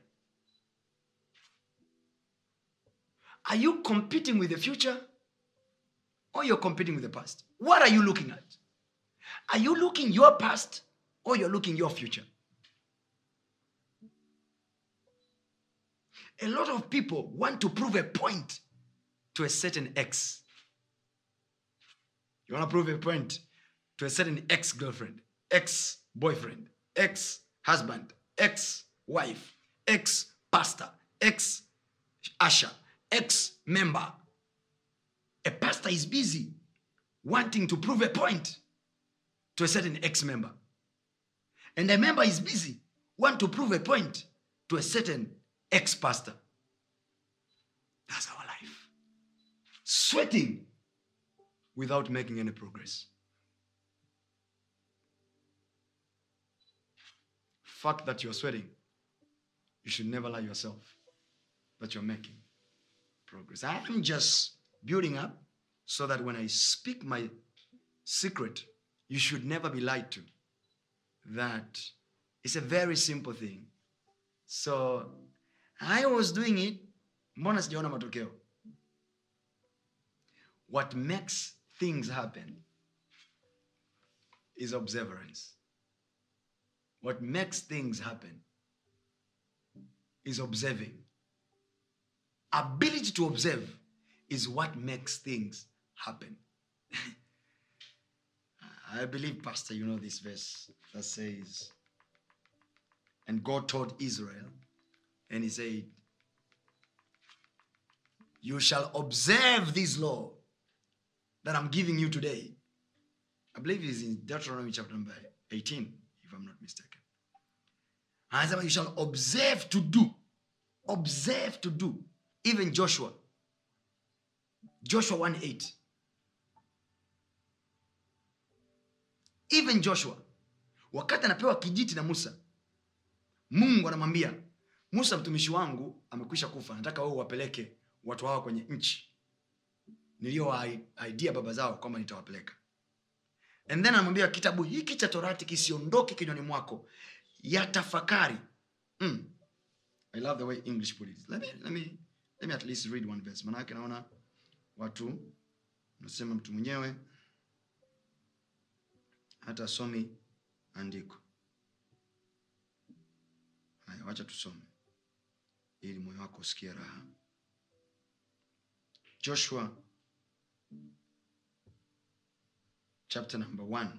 are you competing with the future or you're competing with the past what are you looking at are you looking your past or you're looking your future a lot of people want to prove a point to a certain ex you want to prove a point to a certain ex girlfriend ex boyfriend ex husband ex wife ex pastor ex usher ex member a pastor is busy wanting to prove a point to a certain ex-member and a member is busy want to prove a point to a certain ex-pastor that's our life sweating without making any progress fact that you're sweating you should never lie yourself that you're making progress i'm just building up so that when i speak my secret you should never be lied to that it's a very simple thing so i was doing it mbona sijaona matokeo what makes things happen is observance what makes things happen is observing ability to observe is what makes things happen I believe, Pastor, you know this verse that says, And God told Israel, and He said, You shall observe this law that I'm giving you today. I believe it's in Deuteronomy chapter number 18, if I'm not mistaken. Anasema, You shall observe to do. Observe to do. Even Joshua. Joshua 1 8. even joshua wakati anapewa kijiti na musa mungu anamwambia musa mtumishi wangu amekwisha kufa nataka wewe uwapeleke watu hawa kwenye nchi niliyowaidia baba zao kwamba nitawapeleka and then anamwambia kitabu hiki cha torati kisiondoke kinywani mwako yatafakari mm. i love the way english put it let me, let me, let me at least read one verse manake naona watu nasema mtu mwenyewe hata asomi andiko haya wacha tusome ili moyo wako usikie raha joshua chapter number one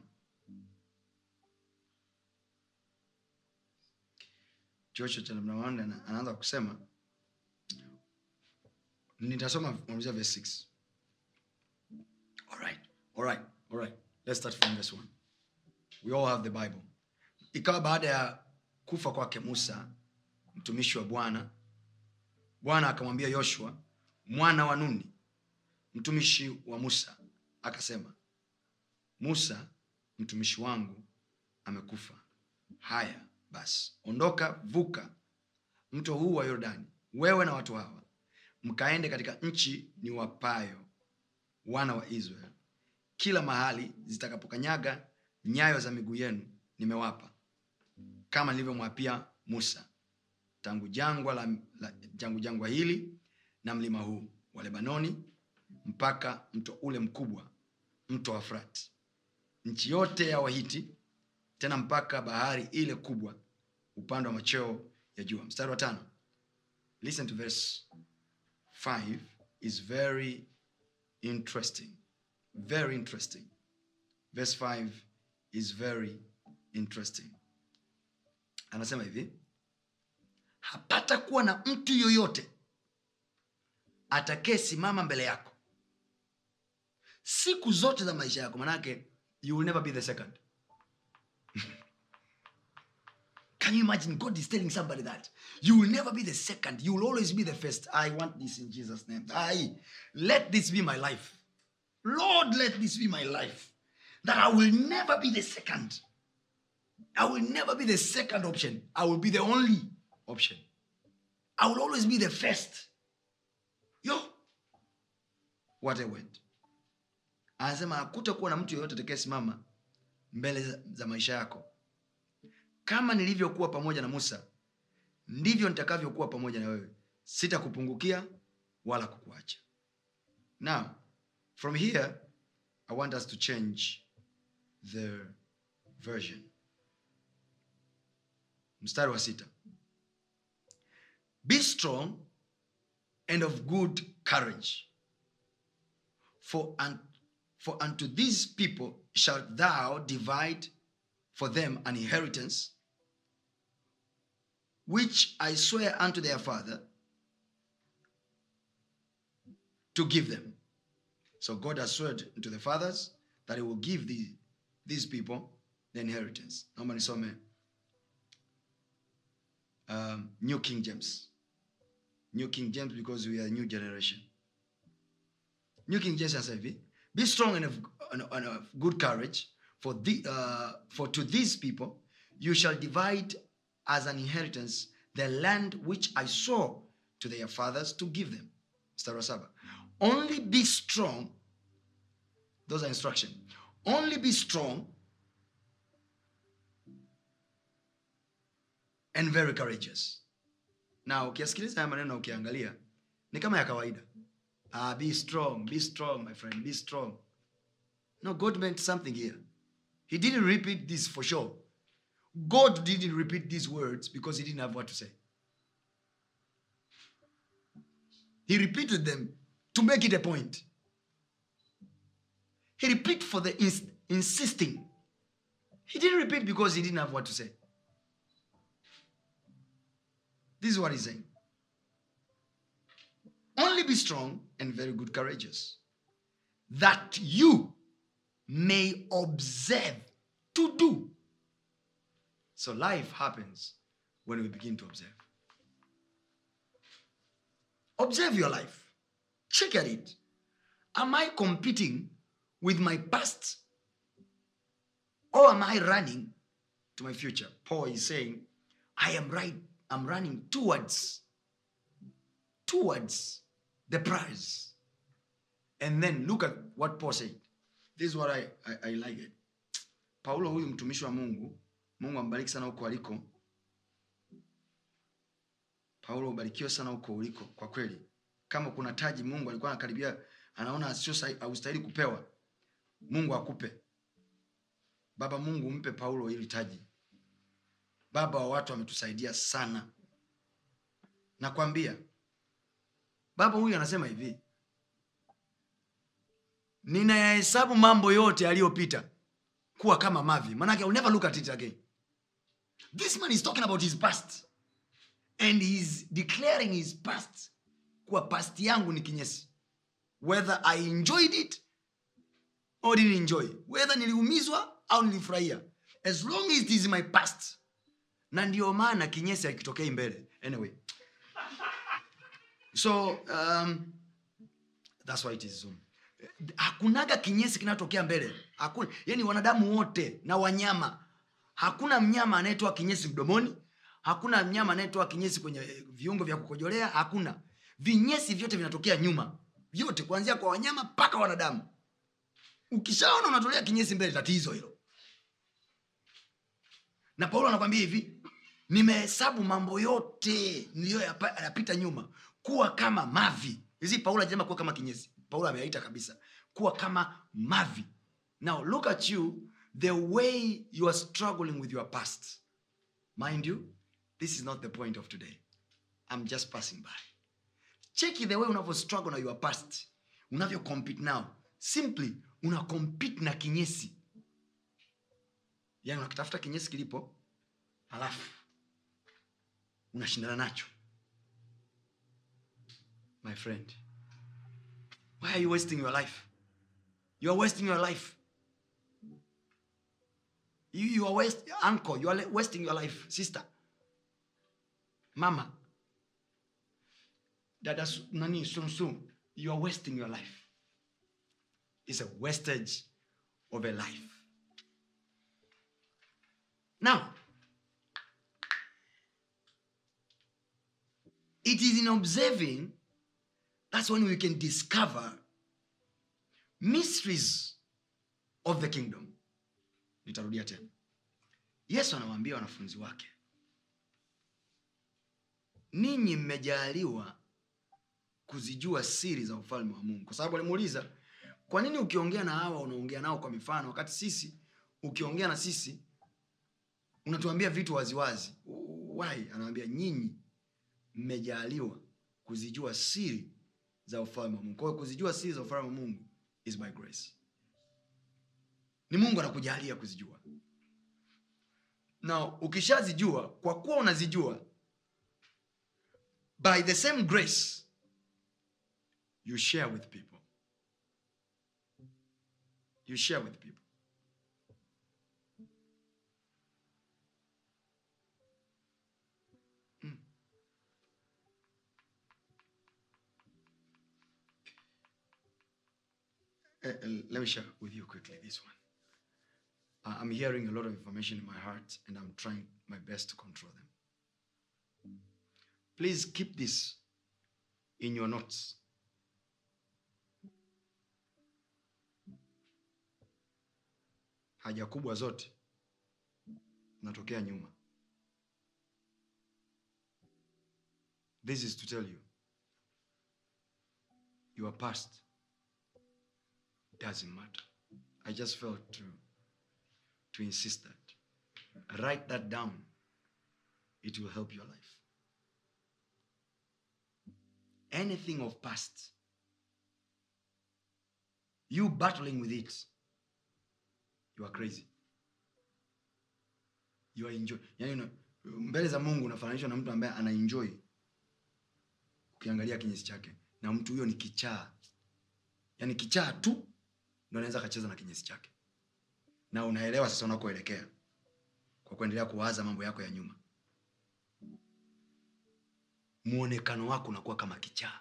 joshua chapter number one ana- anaanza kusema nitasoma kuanzia verse 6 all right all right all right let's start from verse 1 we all have the bible ikawa baada ya kufa kwake musa mtumishi wa bwana bwana akamwambia yoshua mwana wa nuni mtumishi wa musa akasema musa mtumishi wangu amekufa haya basi ondoka vuka mto huu wa yordani wewe na watu hawa mkaende katika nchi ni wapayo wana wa israel kila mahali zitakapokanyaga nyayo za miguu yenu nimewapa kama nilivyomwapia musa tangu jangwa la, la jangu jangwa hili na mlima huu wa lebanoni mpaka mto ule mkubwa mto wa frati nchi yote ya wahiti tena mpaka bahari ile kubwa upande wa macheo ya jua mstari wa tano listen to verse 5 is very interesting very interesting verse 5 is very interesting anasema hivi hapata kuwa na mtu yoyote atakayesimama mbele yako siku zote za maisha yako manake you will never be the second Can you imagine God is telling somebody that? You will never be the second. You will always be the first. I want this in Jesus' name. I let this be my life. Lord, let this be my life. That I will never be the second. I will never be the second option. I will be the only option. I will always be the first. Yo. What a word. Anasema hakutakuwa na mtu yeyote atakayesimama mbele za- za maisha yako kama nilivyokuwa pamoja na musa ndivyo nitakavyokuwa pamoja na wewe sitakupungukia wala kukuacha now from here i want us to change the version mstari wa sita be strong and of good courage for, un, for unto these people shalt thou divide for them an inheritance which I swear unto their father to give them. So God has sworn to the fathers that He will give the these people the inheritance naomba nisome um, new king james new king james because we are a new generation new king james anasema hivi be strong and of, and, and of good courage for, the, uh, for to these people you shall divide as an inheritance the land which i saw to their fathers to give them mstari wa saba only be strong those are instruction only be strong and very courageous na ukiasikiliza haya maneno na ukiangalia ni kama ya kawaida ah, be strong be strong my friend be strong no god meant something here he didn't repeat this for sure god didn't repeat these words because he didn't have what to say he repeated them to make it a point he repeat for the ins- insisting he didn't repeat because he didn't have what to say this is what he's saying only be strong and very good courageous that you may observe to do so life happens when we begin to observe observe your life check at it am i competing with my past or am i running to my future paul is saying i am right i'm running towards towards the prize and then look at what paul said this is what i, I, I like it paulo huyu mtumishi wa mungu mungu ambariki sana huko aliko paulo ubarikiwe sana huko uliko kwa kweli kama kuna taji mungu alikuwa anakaribia anaona sio sahi- haustahili kupewa mungu akupe baba mungu mpe paulo hili taji baba wa watu ametusaidia sana nakwambia baba huyu anasema hivi ninayahesabu mambo yote yaliyopita kuwa kama mavi manake I'll never look at it again this man is talking about his past and he's declaring his past kuwa past yangu ni kinyesi whether i enjoyed it or didn't enjoy whether niliumizwa au nilifurahia as long as it is my past na ndio maana kinyesi akitokei mbele anyway so um, that's why it is so hakunaga kinyesi kinatokea mbele hakuna yani wanadamu wote na wanyama hakuna mnyama anayetoa kinyesi mdomoni hakuna mnyama anayetoa kinyesi kwenye eh, viungo vya kukojolea hakuna vinyesi vyote vinatokea nyuma vyote kuanzia kwa wanyama mpaka wanadamu ukishaona unatolea kinyesi mbele tatizo hilo na paulo anakwambia hivi nimehesabu mambo yote niliyoyapita nyuma kuwa kama mavi hizi paulo ajasema kuwa kama kinyesi paulo ameaita kabisa kuwa kama mavi now look at you the way you are struggling with your past mind you this is not the point of today i'm just passing by cheki the way unavyo struggle na your past unavyo compete now simply una compete na kinyesi yani unakitafuta kinyesi kilipo halafu unashindana nacho my friend why are you wasting your life you are wasting your life you, you are waste, uncle you are wasting your life sister mama dada Su- nani sunsun you are wasting your life it's a wastage of a life now it is in observing that's when we can discover mysteries of the kingdom nitarudia tena yesu anawaambia wanafunzi wake ninyi mmejaliwa kuzijua siri za ufalme wa mungu kwa sababu alimuuliza kwa nini ukiongea na hawa unaongea nao kwa mifano wakati sisi ukiongea na sisi unatuambia vitu waziwazi why anawambia nyinyi mmejaliwa kuzijua siri za ufalme wa mungu kwa hiyo kuzijua siri za ufalme wa mungu is by grace ni mungu anakujalia kuzijua na ukishazijua kwa kuwa unazijua by the same grace you share with people you share with people uh, uh, let me share with you quickly this one. Uh, I'm hearing a lot of information in my heart and I'm trying my best to control them. Please keep this in your notes. Haja kubwa zote zinatokea nyuma. This is to tell you your past doesn't matter. I just felt to to insist that. Write that down. It will help your life. Anything of past, you battling with it, you are crazy. You are enjoy. Yani, una- mbele za Mungu unafananishwa na mtu ambaye ana enjoy ukiangalia kinyesi chake, na mtu huyo ni kichaa. Yani kichaa tu ndo anaweza akacheza na kinyesi chake na unaelewa sasa unakoelekea kwa kuendelea kuwaza mambo yako ya nyuma muonekano wako unakuwa kama kichaa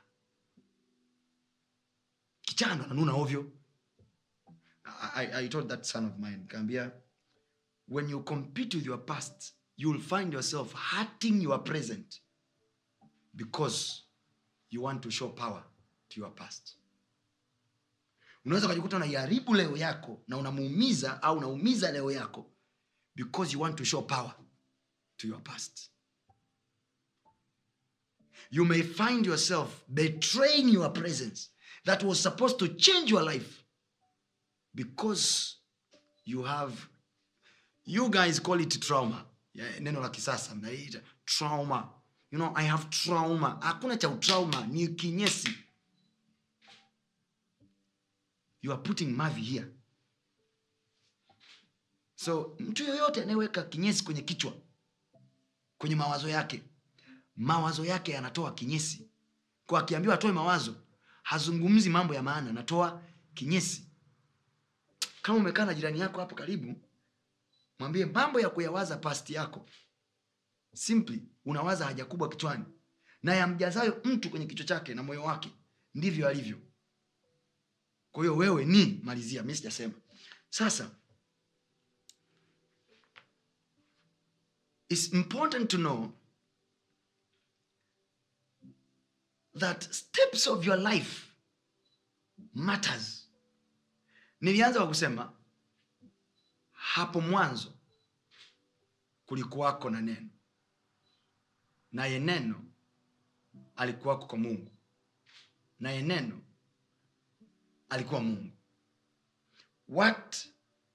kichaa ndo ananuna ovyo I, I, I told that son of mine kaambia when you compete with your past you'll find yourself hurting your present because you want to show power to your past unaweza ukajikuta unaiharibu leo yako na unamuumiza au unaumiza leo yako because you want to show power to your past you may find yourself betraying your presence that was supposed to change your life because you have you guys call it trauma yeah, neno la kisasa mnaita trauma you know i have trauma hakuna cha utrauma ni kinyesi you are putting mavi here so mtu yoyote anayeweka kinyesi kwenye kichwa kwenye mawazo yake mawazo yake yanatoa kinyesi kwa akiambiwa atoe mawazo hazungumzi mambo ya maana anatoa kinyesi kama umekaa na jirani yako hapo karibu mwambie mambo ya kuyawaza pasti yako simply unawaza haja kubwa kichwani na yamjazayo mtu kwenye kichwa chake na moyo wake ndivyo alivyo kwa hiyo wewe ni malizia mi sijasema sasa it's important to know that steps of your life matters nilianza kwa kusema hapo mwanzo kulikuwako na neno naye neno alikuwako kwa mungu naye neno alikuwa mungu what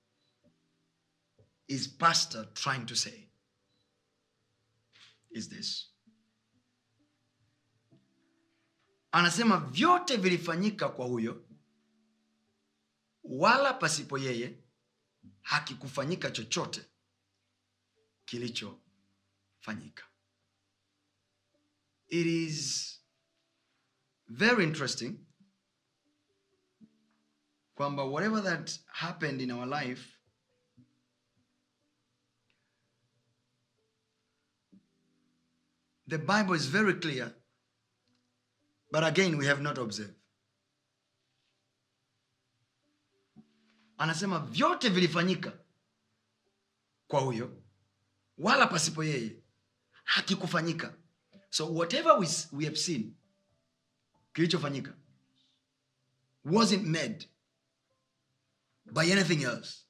is pastor trying to say is this anasema vyote vilifanyika kwa huyo wala pasipo yeye hakikufanyika chochote kilichofanyika it is very interesting kwamba whatever that happened in our life the bible is very clear but again we have not observed anasema vyote vilifanyika kwa huyo wala pasipo yeye hakikufanyika so whatever we, we have seen kilichofanyika wasn't made by anything else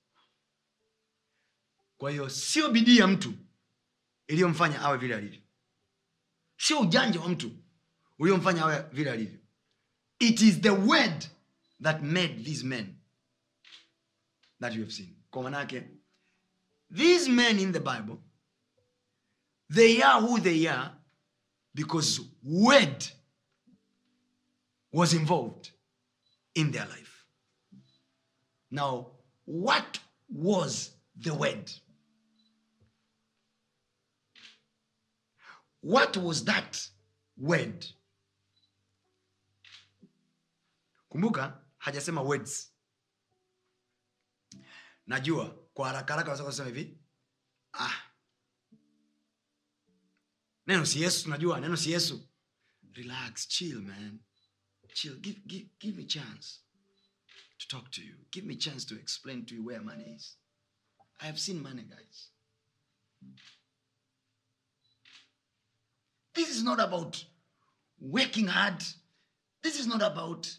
kwa hiyo sio bidii ya mtu iliyomfanya awe vile alivyo sio ujanja wa mtu uliomfanya awe vile alivyo it is the word that made these men that you have seen kwa manake these men in the bible they are who they are because word was involved in their life now what was the word what was that word kumbuka hajasema words najua kwa haraka haraka waweza kusema hivi ah neno si yesu tunajua neno si yesu relax chill man chill give, give, give me chance to talk to you. Give me a chance to explain to you where money is. I have seen money, guys. This is not about working hard. This is not about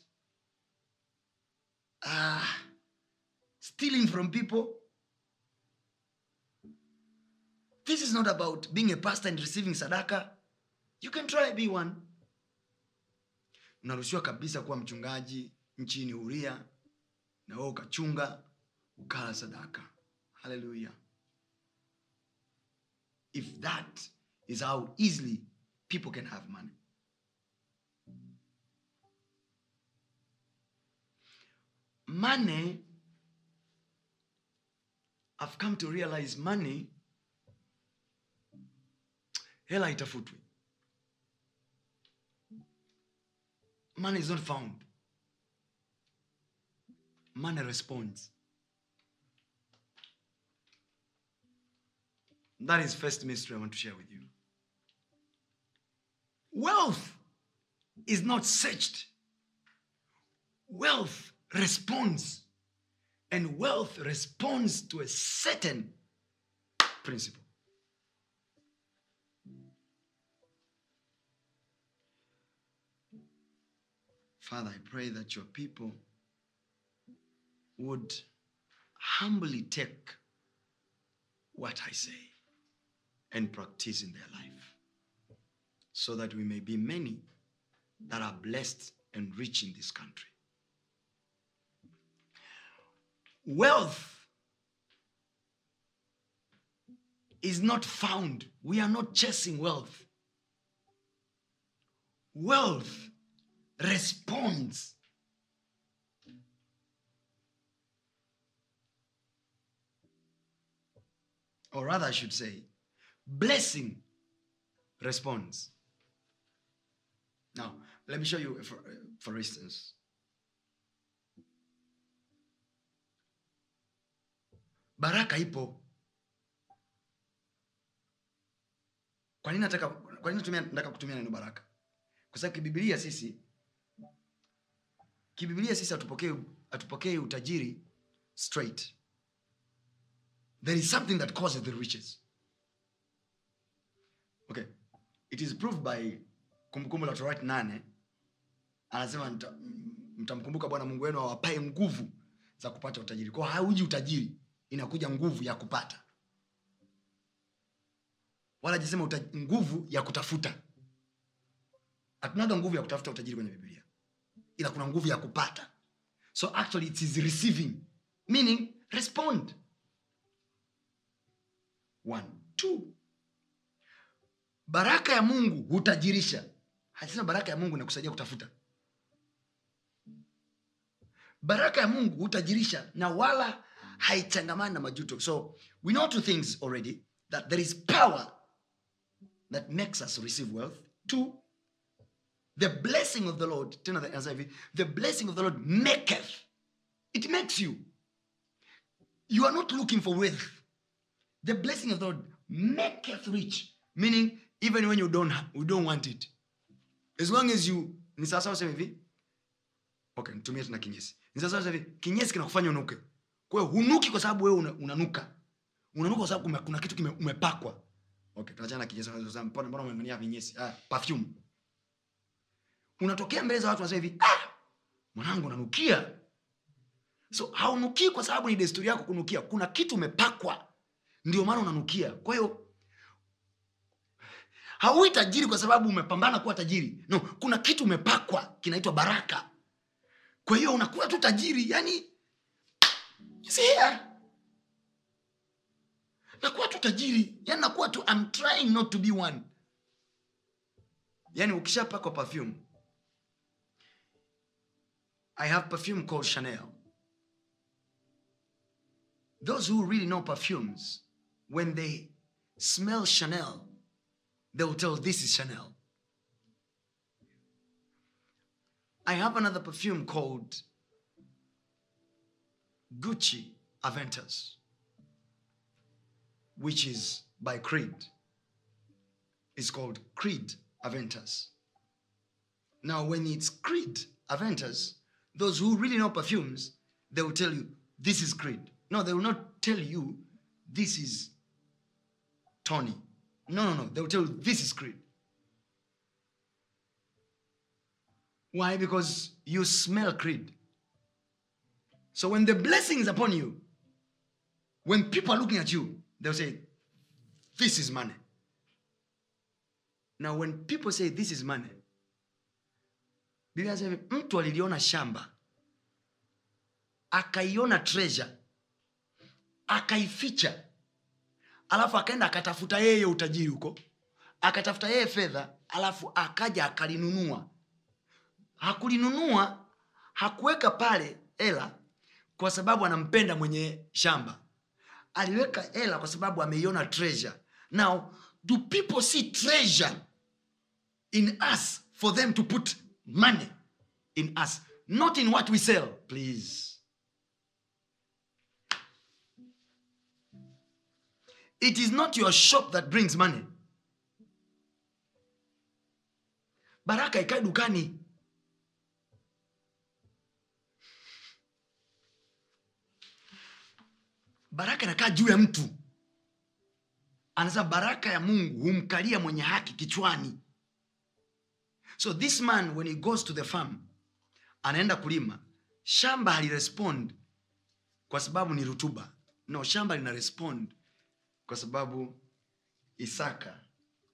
uh, stealing from people. This is not about being a pastor and receiving sadaka. You can try be one. Unaruhusiwa kabisa kuwa mchungaji nchini Uria na wewe ukachunga ukala sadaka. Hallelujah. If that is how easily people can have money. Money, I've come to realize money, hela itafutwi. Money is not found. Money responds. That is first mystery I want to share with you. Wealth is not searched. Wealth responds. And wealth responds to a certain principle. Father, I pray that your people would humbly take what I say and practice in their life so that we may be many that are blessed and rich in this country. Wealth is not found. We are not chasing wealth. Wealth responds. Or rather, I should say, blessing responds. Now, let me show you, for, for instance. Baraka ipo. Kwa nini nataka kwa nini natumia nataka kutumia neno baraka? Kwa sababu kibibilia sisi kibibilia sisi hatupokei hatupokei utajiri straight. There is something that causes the riches. Okay. It is proved by Kumbukumbu la Torati nane anasema mta- m- mtamkumbuka Bwana Mungu wenu awapae nguvu za kupata utajiri. Kwa hiyo hauji utajiri, inakuja nguvu ya kupata, wala jisema uta, nguvu ya kutafuta. Hatunaga nguvu ya kutafuta utajiri kwenye Biblia, ila kuna nguvu ya kupata. So actually it is receiving, meaning respond. One, two. Baraka ya Mungu hutajirisha. Hajasema baraka ya Mungu inakusaidia kutafuta. Baraka ya Mungu hutajirisha na wala haichangamani na majuto. So we know two things already that there is power that makes us receive wealth. Two, the blessing of the Lord, tena the- anasema hivi, the blessing of the Lord maketh. It makes you. You are not looking for wealth. The blessing of the Lord maketh rich, meaning even when you don't ha- you don't want it, as long as you ni sawasawa sema hivi. Okay, nitumie tena kinyesi. Ni sawasawa sema hivi, kinyesi kinakufanya unuke. Kwa hiyo hunuki kwa sababu wewe una, unanuka. Unanuka kwa sababu kume- kuna kitu kime, umepakwa. Okay, tuachana na kinyesi. Sasa mbona mbona umemania vinyesi? Ah, perfume. Unatokea mbele za watu wanasema hivi, ah, mwanangu unanukia. So haunukii kwa sababu ni desturi yako kunukia. Kuna kitu umepakwa ndio maana unanukia kwa hiyo hauwi tajiri kwa sababu umepambana kuwa tajiri no kuna kitu umepakwa kinaitwa baraka kwa hiyo unakuwa tu tajiri yani you see here nakuwa tu tajiri yani nakuwa tu I'm trying not to be one yani ukishapakwa perfume i have perfume called chanel those who really know perfumes, when they smell Chanel, they will tell this is Chanel. I have another perfume called Gucci Aventus, which is by Creed. It's called Creed Aventus. Now, when it's Creed Aventus, those who really know perfumes, they will tell you this is creed no they will not tell you this is tony no no no they will tell you this is creed why because you smell creed so when the blessing is upon you when people are looking at you they'll say this is money now when people say this is money biblia inasema hivi, mtu aliliona shamba akaiona treasure akaificha alafu akaenda akatafuta yeye utajiri huko akatafuta yeye fedha alafu akaja akalinunua hakulinunua hakuweka pale hela kwa sababu anampenda mwenye shamba aliweka hela kwa sababu ameiona treasure now do people see treasure in us for them to put money in us not in what we sell please it is not your shop that brings money baraka ikae dukani baraka inakaa juu ya mtu anasema baraka ya mungu humkalia mwenye haki kichwani so this man when he goes to the farm anaenda kulima shamba halirespond kwa sababu ni rutuba no shamba lina respond kwa sababu isaka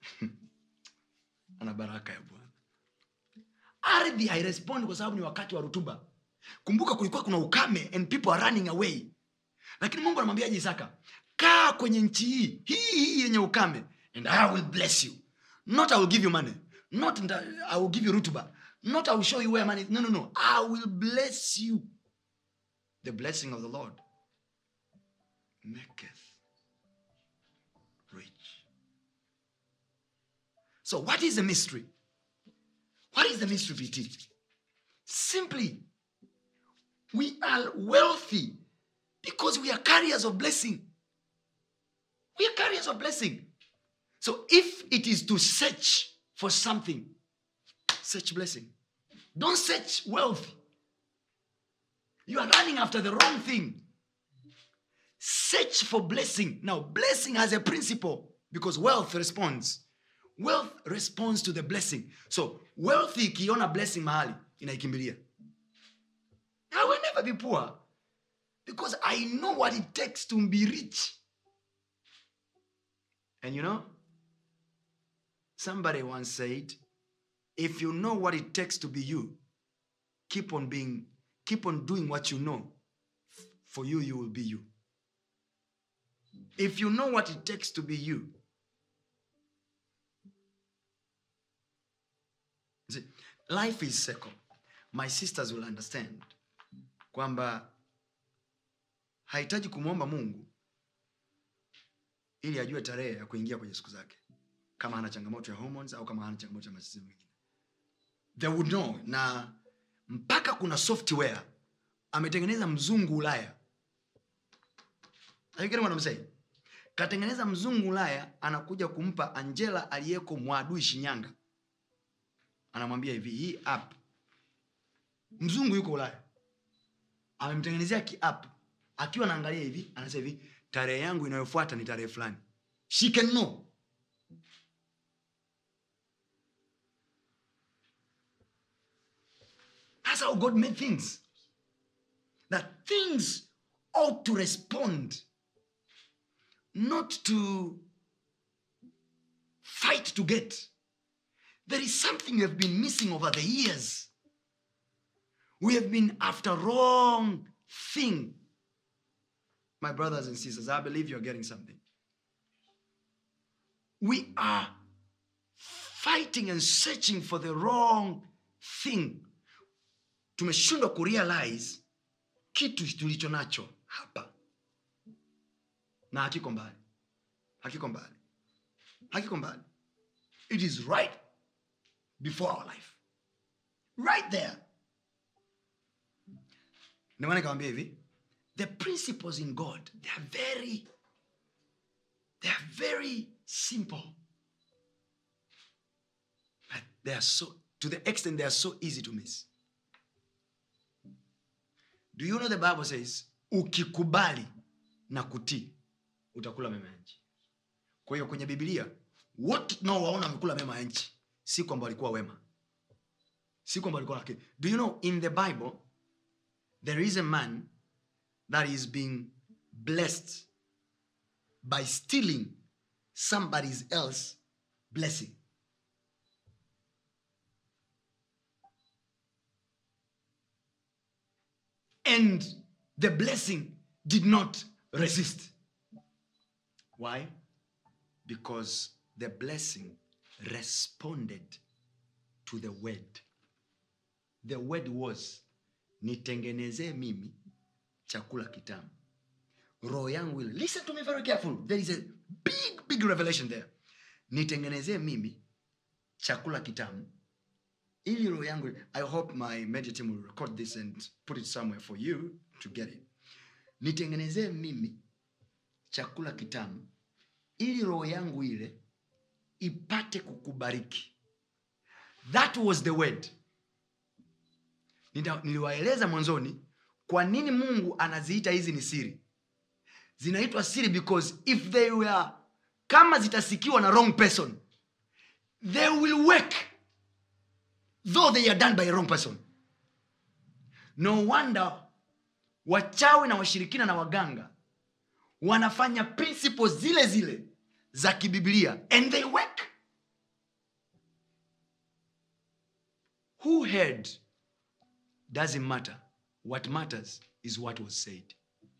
ana baraka ya bwana ardhi hairespond kwa sababu ni wakati wa rutuba kumbuka kulikuwa kuna ukame and people are running away lakini mungu anamwambiaje isaka kaa kwenye nchi hii hii hii yenye ukame and i will bless you not i will give you money not nda- i will give you rutuba not i will show you where money is. no no no i will bless you the blessing of the lord maketh rich so what is the mystery what is the mystery bt simply we are wealthy because we are carriers of blessing. We are carriers of blessing. So if it is to search for something, search blessing. Don't search wealth. You are running after the wrong thing. Search for blessing. Now, blessing has a principle because wealth responds. Wealth responds to the blessing. So, wealth ikiona blessing mahali inaikimbilia. I will never be poor because I know what it takes to be rich. And you know, somebody once said, if you know what it takes to be you, keep on being, keep on doing what you know. For you, you will be you. If you know what it takes to be you, You see, life is circle. My sisters will understand kwamba hahitaji kumwomba mungu ili ajue tarehe ya kuingia kwenye siku zake kama hana changamoto ya hormones au kama hana changamoto ya matatizo mengine they would know na mpaka kuna software ametengeneza mzungu ulaya Are you getting what I'm saying? katengeneza mzungu ulaya anakuja kumpa angela aliyeko mwadui shinyanga anamwambia hivi hii app mzungu yuko ulaya amemtengenezea kiapp akiwa anaangalia hivi anasema hivi tarehe yangu inayofuata ni tarehe fulani she can know that's how god made things that things ought to respond not to fight to get there is something we have been missing over the years we have been after wrong thing my brothers and sisters i believe you're getting something we are fighting and searching for the wrong thing tumeshindwa kurealize kitu tulicho nacho hapa na hakiko mbali hakiko mbali hakiko mbali it is right before our life right there ndio maana nikamwambia hivi the principles in god they are very they are very simple but they are so to the extent they are so easy to miss do you know the bible says ukikubali na kutii utakula mema ya nchi kwa hiyo kwenye bibilia wote tunaowaona wamekula mema ya nchi si kwamba walikuwa wema si kwamba walikuwa lakini do you know in the bible there is a man that is being blessed by stealing somebody else blessing and the blessing did not resist why because the blessing responded to the word the word was nitengenezee mimi chakula kitamu roho yangu ile listen to me very careful there is a big big revelation there nitengenezee mimi chakula kitamu ili roho yangu i hope my media team will record this and put it somewhere for you to get it nitengenezee mimi chakula kitamu ili roho yangu ile ipate kukubariki that was the word Nita- niliwaeleza mwanzoni kwa nini mungu anaziita hizi ni siri zinaitwa siri because if they were kama zitasikiwa na wrong person they will work though they are done by a wrong person no wonder wachawi na washirikina na waganga wanafanya principles zile zile za kibiblia and they work who heard doesn't matter what matters is what was said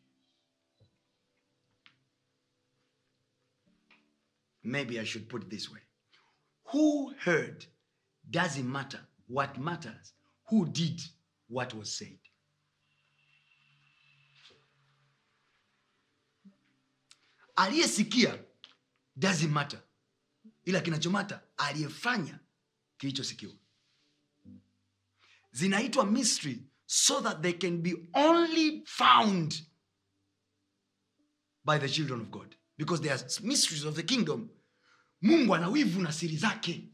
maybe i should put it this way who heard doesn't matter what matters who did what was said aliyesikia doesn't matter ila kinachomata aliyefanya kilichosikiwa zinaitwa mystery so that they can be only found by the children of god because they are mysteries of the kingdom mungu ana wivu na siri zake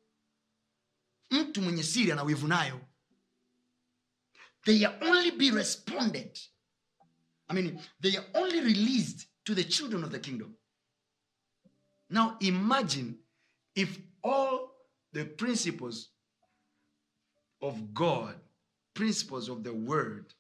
mtu mwenye siri ana wivu nayo they are only be responded i mean they are only released to the children of the kingdom now imagine if all the principles of god principles of the word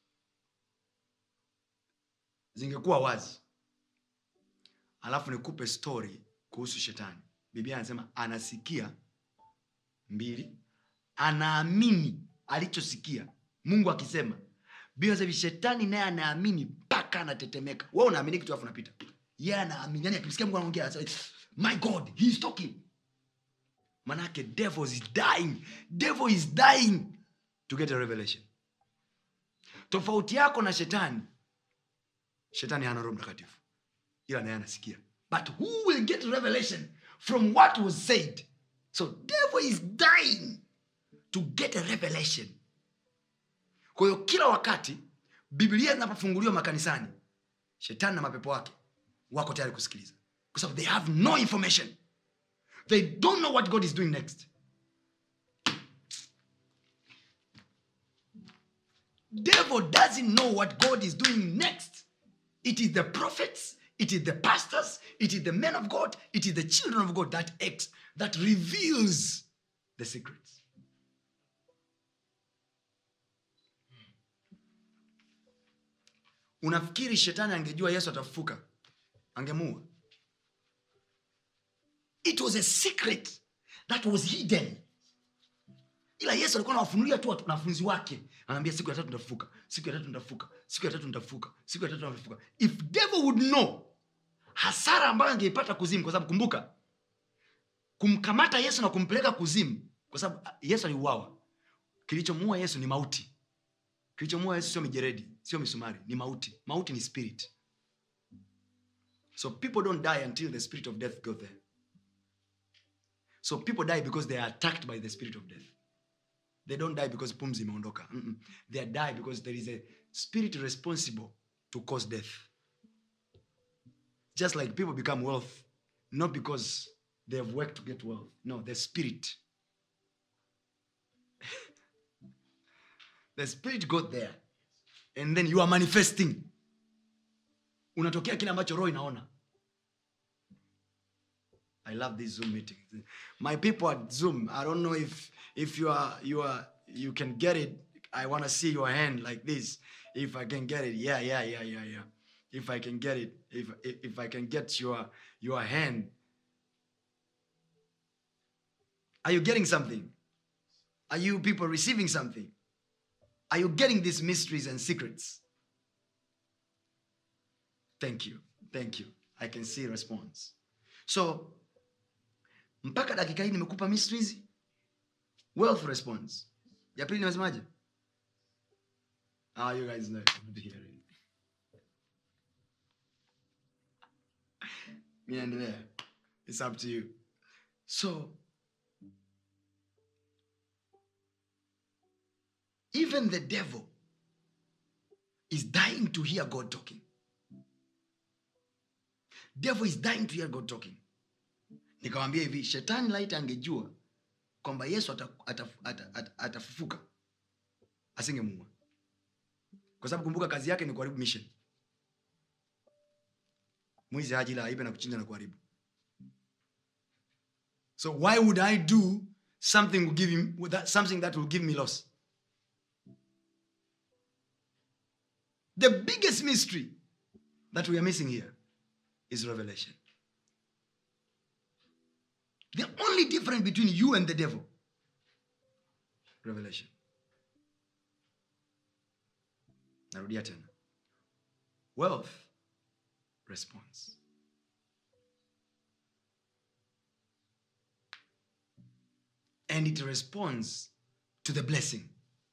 zingekuwa wazi alafu nikupe story kuhusu shetani biblia anasema anasikia mbili anaamini alichosikia mungu akisema biblia inasema hivi, shetani naye anaamini mpaka anatetemeka we unaamini kitu alafu napita ye yeah, anaamini yani akimsikia mungu anaongea anasema, my god he is talking manake devil is dying devil is dying to get a revelation tofauti yako na shetani shetani hana roho mtakatifu ila naye anasikia but who will get revelation from what was said so devil is dying to get a revelation kwa hiyo kila wakati biblia zinapofunguliwa makanisani shetani na mapepo wake wako tayari kusikiliza kwa sababu they have no information they don't know what god is doing next devil doesn't know what god is doing next it is the prophets it is the pastors it is the men of god it is the children of god that acts that reveals the secrets unafikiri shetani angejua yesu atafufuka angemuua it was a secret that was hidden ila yesu alikuwa anawafunulia tu wanafunzi wake anaambia siku ya tatu nitafufuka siku ya tatu nitafufuka siku ya tatu nitafufuka siku ya tatu nitafufuka if devil would know hasara ambayo angeipata kuzimu kwa sababu kumbuka kumkamata yesu na kumpeleka kuzimu kwa sababu ah, yesu aliuawa kilichomuua yesu ni mauti kilichomuua yesu sio mijeredi sio misumari ni mauti mauti ni spirit so people don't die until the spirit of death go there so people die because they are attacked by the spirit of death they don't die because pumzi imeondoka Mm-mm. they die because there is a spirit responsible to cause death just like people become wealth not because they have worked to get wealth no the spirit the spirit got there and then you are manifesting unatokea kile ambacho roho inaona i love this zoom meeting my people at zoom i don't know if if you are you are you can get it i want to see your hand like this if i can get it yeah yeah yeah yeah yeah if i can get it if if, if i can get your your hand are you getting something are you people receiving something are you getting these mysteries and secrets thank you thank you i can see response so mpaka dakika hii nimekupa mysteries wealth response ya pili nimesemaje ah, you guys know it. mi naendelea its up to you so even the devil is dying to hear god talking devil is dying to hear god talking nikamwambia hivi shetani laiti angejua kwamba yesu atafufuka ata, ata, ata, atafufuka, asingemuua kwa sababu kumbuka kazi yake ni kuharibu mission mwizi haji ila aibe na kuchinja na kuharibu so why would i do something will give him, with that, something that will give me loss the biggest mystery that we are missing here is revelation the only difference between you and the devil revelation narudia tena wealth response and it responds to the blessing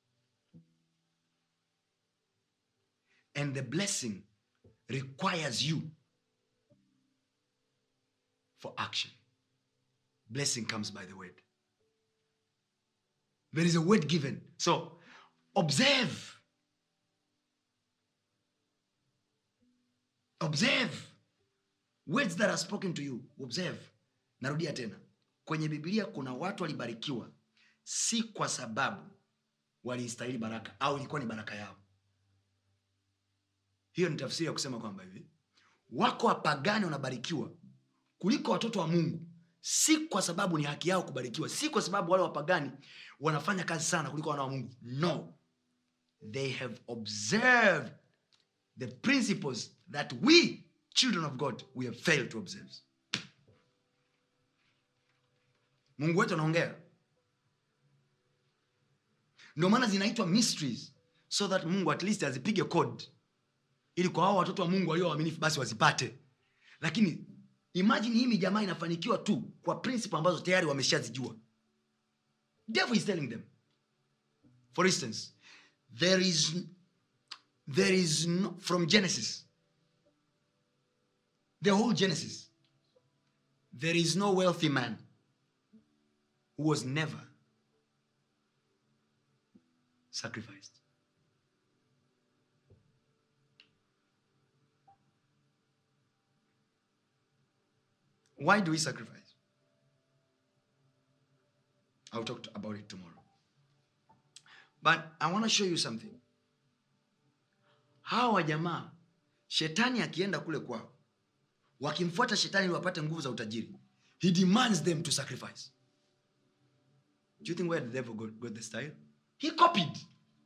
and the blessing requires you for action blessing comes by the word there is a word given so observe observe words that are spoken to you observe narudia tena kwenye bibilia kuna watu walibarikiwa si kwa sababu waliistahili baraka au ilikuwa ni baraka yao hiyo ni tafsiri ya kusema kwamba hivi wako wapagani wanabarikiwa kuliko watoto wa mungu si kwa sababu ni haki yao kubarikiwa si kwa sababu wale wapagani wanafanya kazi sana kuliko wana wa mungu no they have observed the principles that we children of god we have failed to observe mungu wetu anaongea ndio maana zinaitwa mysteries so that mungu at least azipige code ili kwa hao watoto wa mungu walio waaminifu basi wazipate lakini imagine hii jamaa inafanikiwa tu kwa principle ambazo tayari wameshazijua devil is telling them for instance there is there is no, from genesis the whole genesis there is no wealthy man who was never sacrificed why do we sacrifice i'll talk to- about it tomorrow but i want to show you something hawa jamaa shetani akienda kule kwao wakimfuata shetani ili wapate nguvu za utajiri he demands them to sacrifice do you think where the devil got, got the style he copied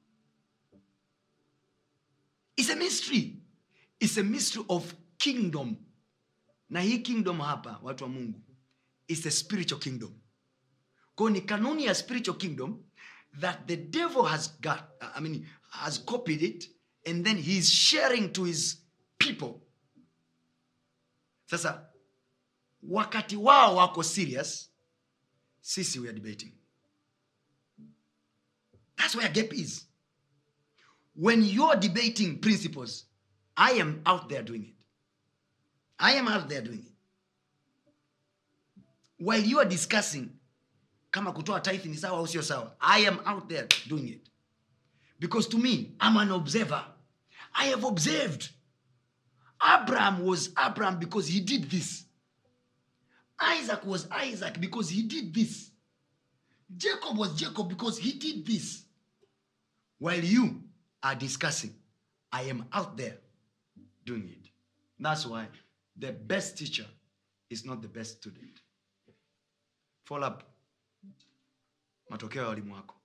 it's a mystery it's a mystery of kingdom na hii kingdom hapa watu wa mungu is a spiritual kingdom kwao ni kanuni ya spiritual kingdom that the devil has got i mean has copied it and then he is sharing to his people sasa wakati wao wako serious sisi we are debating that's where gap is when you're debating principles i am out there doing it i am out there doing it while you are discussing kama kutoa tithe ni sawa au sio sawa i am out there doing it because to me i'm an observer i have observed abraham was abraham because he did this isaac was isaac because he did this jacob was jacob because he did this while you are discussing i am out there doing it that's why the best teacher is not the best student follow up matokeo ya walimu wako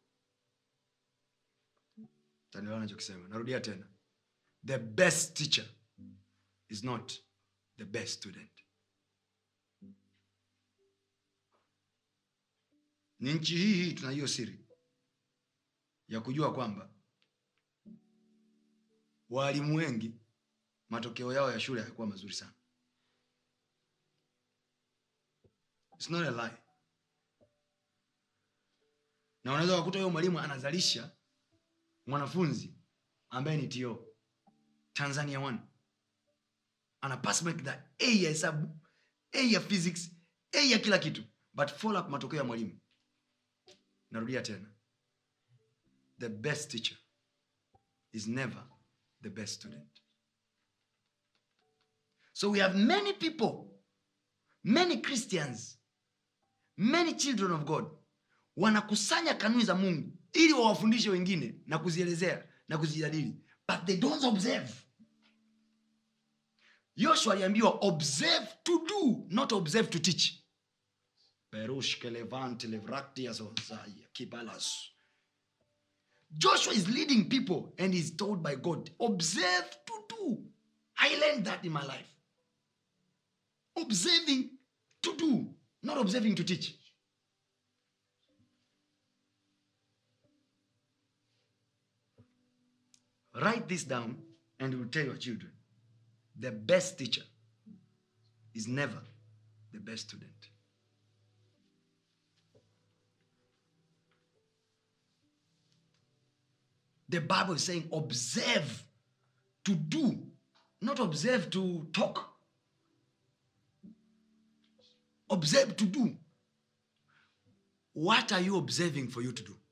tanielewa nachokisema narudia tena the best teacher is not the best student ni nchi hii hii tuna hiyo siri ya kujua kwamba waalimu wengi matokeo yao ya shule hayakuwa mazuri sana It's not a lie. na unaweza kukuta huyo mwalimu anazalisha mwanafunzi ambaye ni to tanzania one ana pass mark the a ya hesabu a ya physics a ya kila kitu but follow up matokeo ya mwalimu narudia tena the best teacher is never the best student so we have many people many christians many children of god wanakusanya kanuni za mungu ili wawafundishe wengine na kuzielezea na kuzijadili but they don't observe yoshua aliambiwa observe to do not observe to teach Perushke levante levraktias ozaya kibalas. Joshua is leading people and is told by God, observe to do. I learned that in my life. Observing to do, not observing to teach. Write this down and you will tell your children the best teacher is never the best student. The Bible is saying observe to do, not observe to talk. Observe to do. What are you observing for you to do?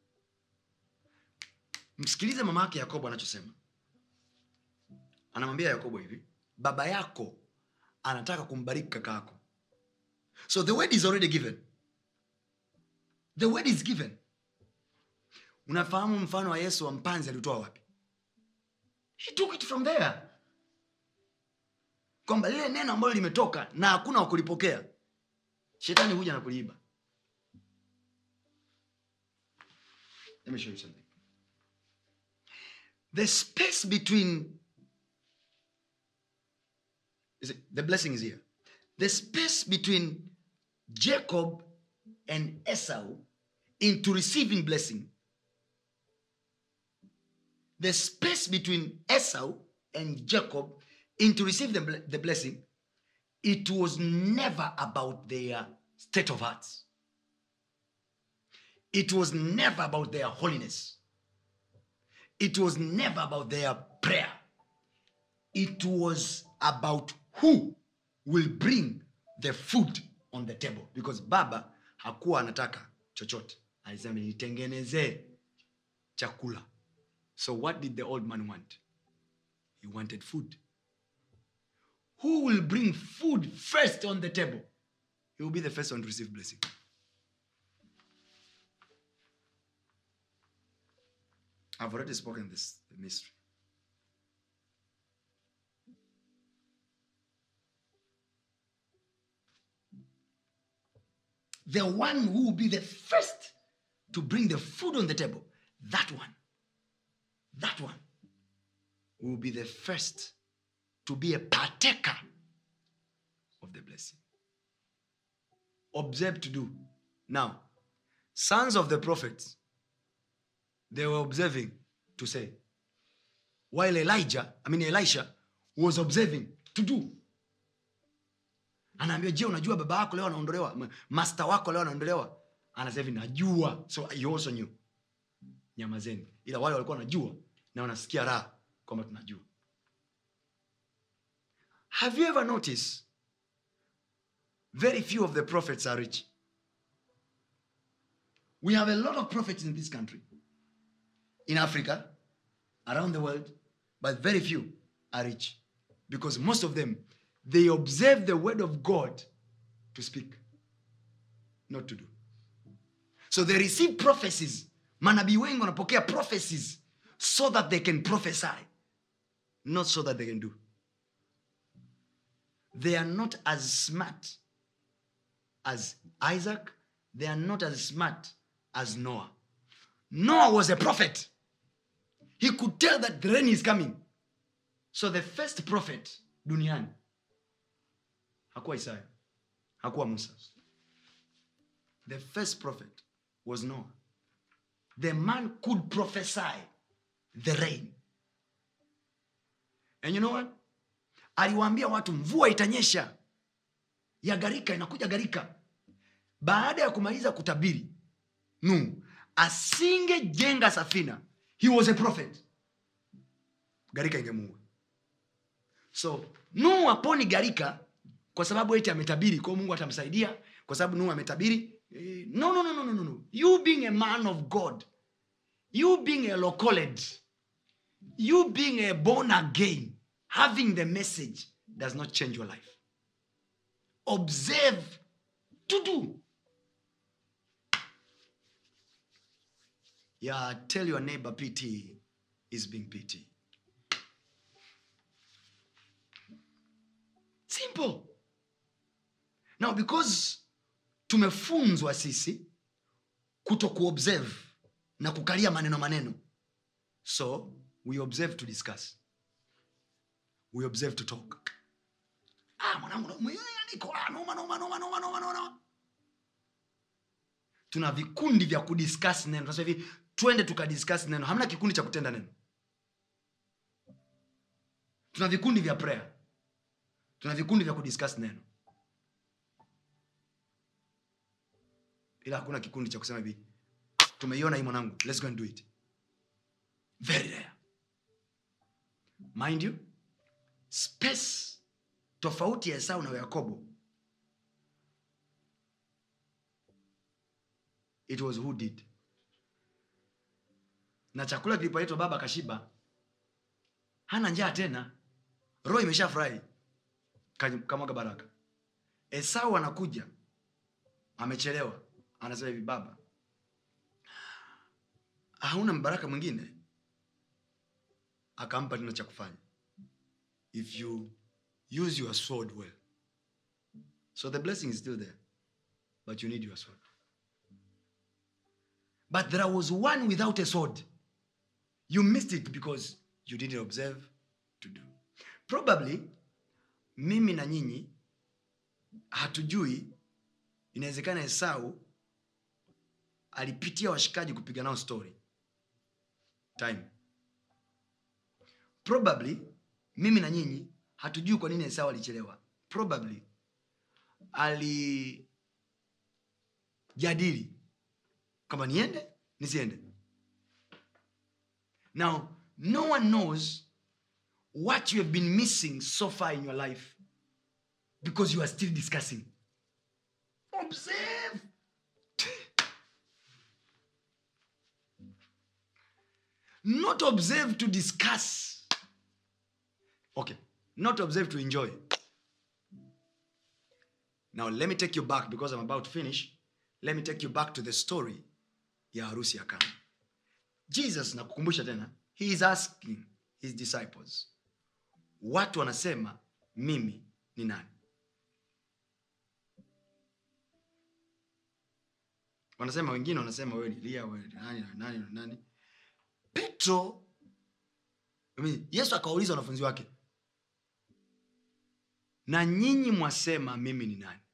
Msikilize mama yake Yakobo anachosema. Anamwambia Yakobo hivi, baba yako anataka kumbariki kaka yako. So the word is already given. The word is given unafahamu mfano wa yesu wa mpanzi alitoa wapi he took it from there kwamba lile neno ambalo limetoka na hakuna wa kulipokea shetani huja na kuliiba Let me show you something. the space between is it, the blessing is here the space between jacob and esau into receiving blessing the space between Esau and Jacob into receive the, ble- the blessing, it was never about their state of hearts. It was never about their holiness. It was never about their prayer. It was about who will bring the food on the table. Because Baba hakuwa anataka chochote. Alisema nitengenezee chakula. So what did the old man want? He wanted food. Who will bring food first on the table? He will be the first one to receive blessing. I've already spoken this the mystery. The one who will be the first to bring the food on the table, that one that one will be the first to be a partaker of the blessing. Observe to do. Now, sons of the prophets, they were observing to say, while Elijah, I mean Elisha, was observing to do. anaambia je unajua baba wako leo anaondolewa M- master wako leo anaondolewa anasema hivi najua so you also knew nyamazeni ila wale walikuwa wanajua na wanasikia raha kwamba tunajua have you ever noticed very few of the prophets are rich we have a lot of prophets in this country in africa around the world but very few are rich because most of them they observe the word of god to speak not to do so they receive prophecies manabii wengi wanapokea prophecies so that they can prophesy not so that they can do they are not as smart as isaac they are not as smart as noah noah was a prophet he could tell that the rain is coming so the first prophet duniani hakuwa isaya hakuwa musa the first prophet was noah the man could prophesy the rain and you know what aliwaambia watu mvua itanyesha ya gharika inakuja gharika baada ya kumaliza kutabiri nuhu asingejenga safina he was a prophet gharika ingemuua so nuhu aponi gharika kwa sababu eti ametabiri kwao mungu atamsaidia kwa sababu nuhu ametabiri Eh, no, no, no, no, no, no, no. you being a man of god you being a locoled you being a born again having the message does not change your life observe to do yeah tell your neighbor pt is being pt simple now because tumefunzwa sisi kuto kuobserve na kukalia maneno maneno so we observe to discuss we observe to talk ah, mwanangu na- mwe- niko, ah, noma, noma, noma, noma, noma, noma. tuna vikundi vya kudiscuss neno Tunasema hivi twende tukadiscuss neno hamna kikundi cha kutenda neno tuna vikundi vya prayer tuna vikundi vya kudiscuss neno ila hakuna kikundi cha kusema hivi tumeiona hii mwanangu let's go and do it very rare mind you space tofauti ya esau na yakobo it was who did na chakula kilipoletwa baba kashiba hana njaa tena roho imeshafurahi Ka- kamwaga baraka esau anakuja amechelewa anasema hivi baba hauna mbaraka mwingine akampa tena cha kufanya if you use your sword well so the blessing is still there but you need your sword but there was one without a sword you missed it because you didn't observe to do probably mimi na nyinyi hatujui inawezekana esau alipitia washikaji kupiga nao story time probably mimi na nyinyi hatujui kwa nini esau alichelewa probably alijadili kama niende nisiende now no one knows what you have been missing so far in your life because you are still discussing observe not observe to discuss okay not observe to enjoy now let me take you back because i'm about to finish let me take you back to the story ya harusi ya kana jesus nakukumbusha tena he is asking his disciples watu wanasema mimi ni nani wanasema wengine wanasema wewe ni lia wewe ni nani na nani na nani petro I mean, yesu akawauliza wanafunzi wake na nyinyi mwasema mimi ni nani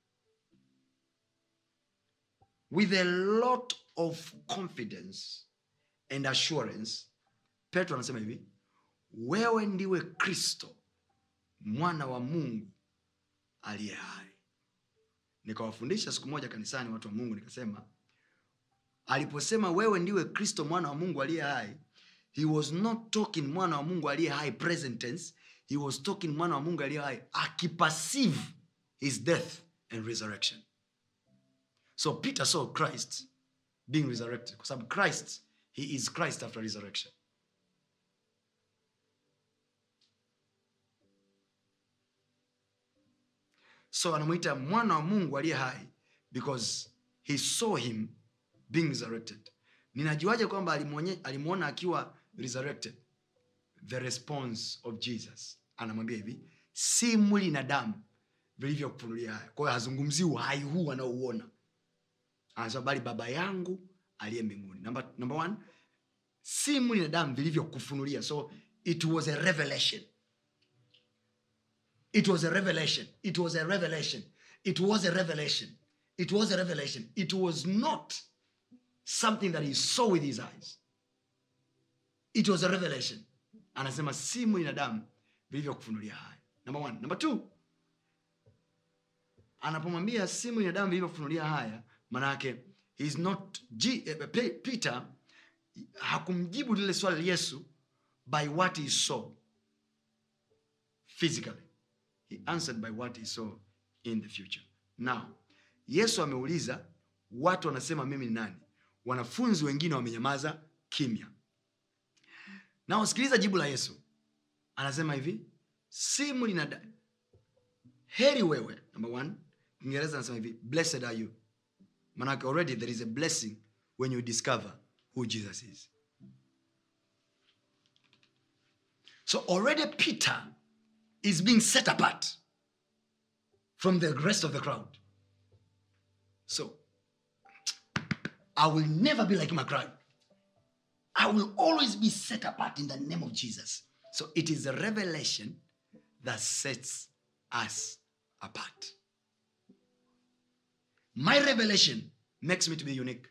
with a lot of confidence and assurance petro anasema hivi wewe ndiwe kristo mwana wa mungu aliye hai nikawafundisha siku moja kanisani watu wa mungu nikasema aliposema wewe ndiwe kristo mwana wa mungu aliye hai he was not talking mwana wa mungu aliye hai present tense he was talking mwana wa mungu aliye hai akiperceive his death and resurrection so peter saw christ being resurrected kwa sababu christ he is christ after resurrection so anamwita mwana wa mungu aliye hai because he saw him being resurrected ninajuaje kwamba alimwonye- alimwona akiwa resurrected the response of jesus anamwambia hivi si mwili na damu vilivyokufunulia haya kwa hiyo hazungumzii uhai huu anaouona anasema bali baba yangu aliye mbinguni number, number one si mwili na damu vilivyokufunulia so it was a revelation it was a revelation it was a revelation it was a revelation it was a revelation it was not something that he saw with his eyes it was a revelation anasema si mwili na damu vilivyokufunulia haya number one number two anapomwambia si mwili na damu vilivyokufunulia haya manake he is not G, eh, Pe- peter hakumjibu lile swali yesu by what he saw physically he answered by what he saw in the future now yesu ameuliza watu wanasema mimi ni nani wanafunzi wengine wamenyamaza kimya na usikiliza jibu la yesu anasema hivi si mwili na da- heri wewe number one kiingereza anasema hivi blessed are you manake already there is a blessing when you discover who jesus is so already peter is being set apart from the rest of the crowd so i will never be like my crowd I will always be set apart in the name of Jesus. So it is a revelation that sets us apart. My revelation makes me to be unique.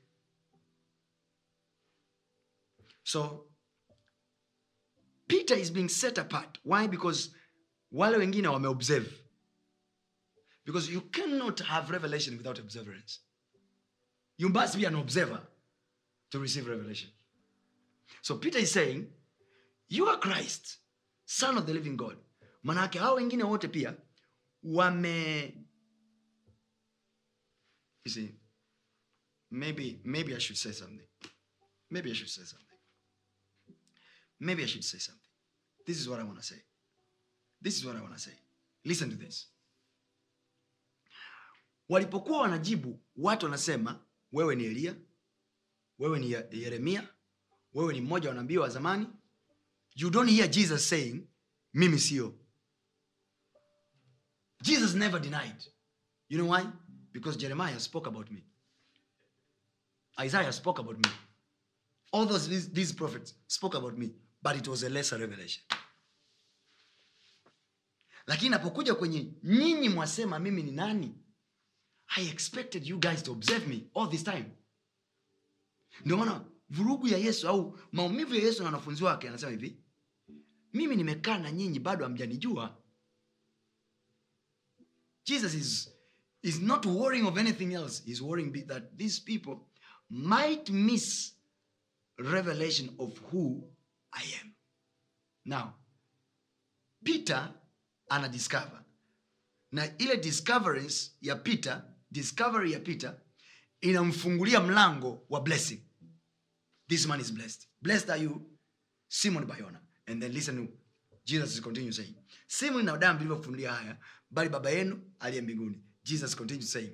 So Peter is being set apart. Why? Because wale wengine wameobserve. Because you cannot have revelation without observance. You must be an observer to receive revelation. So Peter is saying, you are Christ, son of the living God. Manake hao wengine wote pia wame you see, maybe maybe I should say something. Maybe I should say something. Maybe I should say something. This is what I want to say. This is what I want to say. Listen to this. Walipokuwa wanajibu, watu wanasema wewe ni Eliya, wewe ni Ye- Yeremia, wewe ni mmoja wa nabii wa zamani. You don't hear Jesus saying, mimi sio. Jesus never denied. You know why? Because Jeremiah spoke about me. Isaiah spoke about me. All those these, these prophets spoke about me, but it was a lesser revelation. Lakini napokuja kwenye nyinyi mwasema mimi ni nani, I expected you guys to observe me all this time. Ndio maana vurugu ya Yesu au maumivu ya Yesu na wanafunzi wake anasema hivi, mimi nimekaa na nyinyi bado hamjanijua. Jesus is, is not worrying of anything else. He's worrying be- that these people might miss revelation of who I am. Now, Peter ana discover na ile discoveries ya Peter, discovery ya Peter inamfungulia mlango wa blessing. This man is blessed. Blessed are you, Simon Bayona. And then listen to Jesus continue saying, si mwili na damu vilivyofunulia haya, bali baba yenu aliye mbinguni. Jesus continues saying,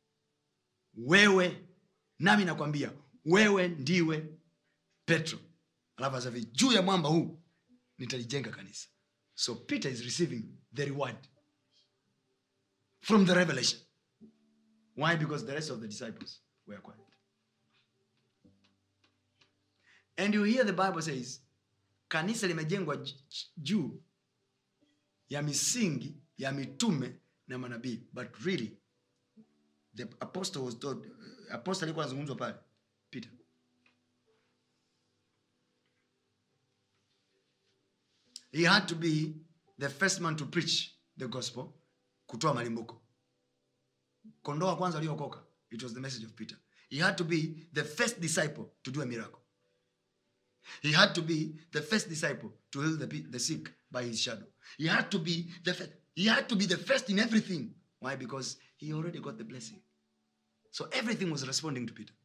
wewe nami nakwambia wewe ndiwe petro alafu anasema hivi, juu ya mwamba huu nitalijenga kanisa so peter is receiving the reward from the revelation why because the rest of the disciples were quiet and you hear the bible says kanisa limejengwa j- juu ya misingi ya mitume na manabii but really the apostle was told, apostle alikuwa anazungumzwa pale peter he had to be the first man to preach the gospel kutoa malimbuko kondoo wa kwanza aliyookoka it was the message of peter he had to be the first disciple to do a miracle he had to be the first disciple to heal the, pe- the sick by his shadow he had to be the first, he had to be the first in everything why because he already got the blessing so everything was responding to peter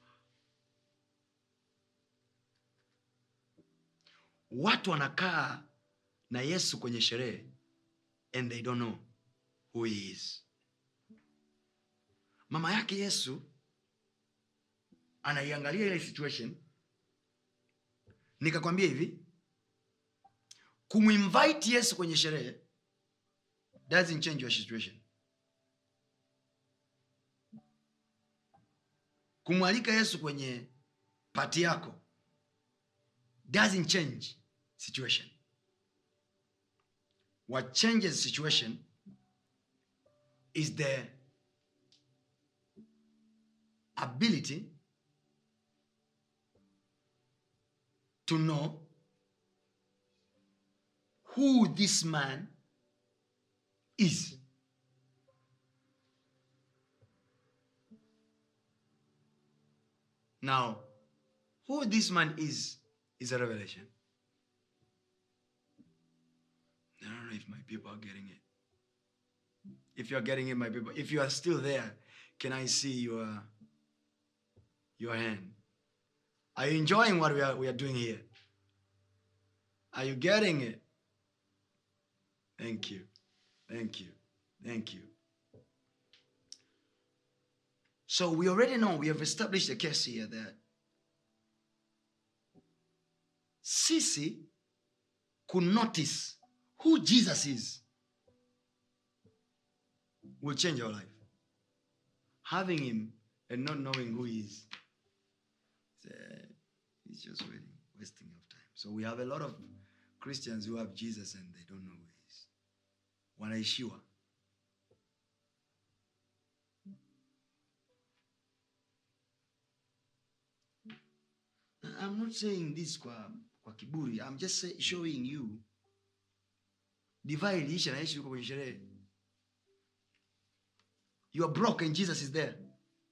watu wanakaa na yesu kwenye sherehe and they don't know who he is mama yake yesu anaiangalia ile situation nikakwambia hivi kumwinvite yesu kwenye sherehe doesn't change your situation kumwalika yesu kwenye pati yako doesn't change situation what changes situation is the ability to know who this man is. Now, who this man is, is a revelation. I don't know if my people are getting it. If you are getting it, my people, if you are still there, can I see your your hand? Are you enjoying what we are we are doing here? Are you getting it? Thank you. Thank you. Thank you. So we already know, we have established a case here that Sisi could notice who Jesus is will change our life. Having him and not knowing who he is, it's, uh, it's just waiting, wasting of time. So we have a lot of Christians who have Jesus and they don't know who he is. Wanaishiwa. I'm not saying this kwa, kwa kiburi. I'm just say, showing you divai iliisha naishi huko kwenye sherehe. You are broke and Jesus is there.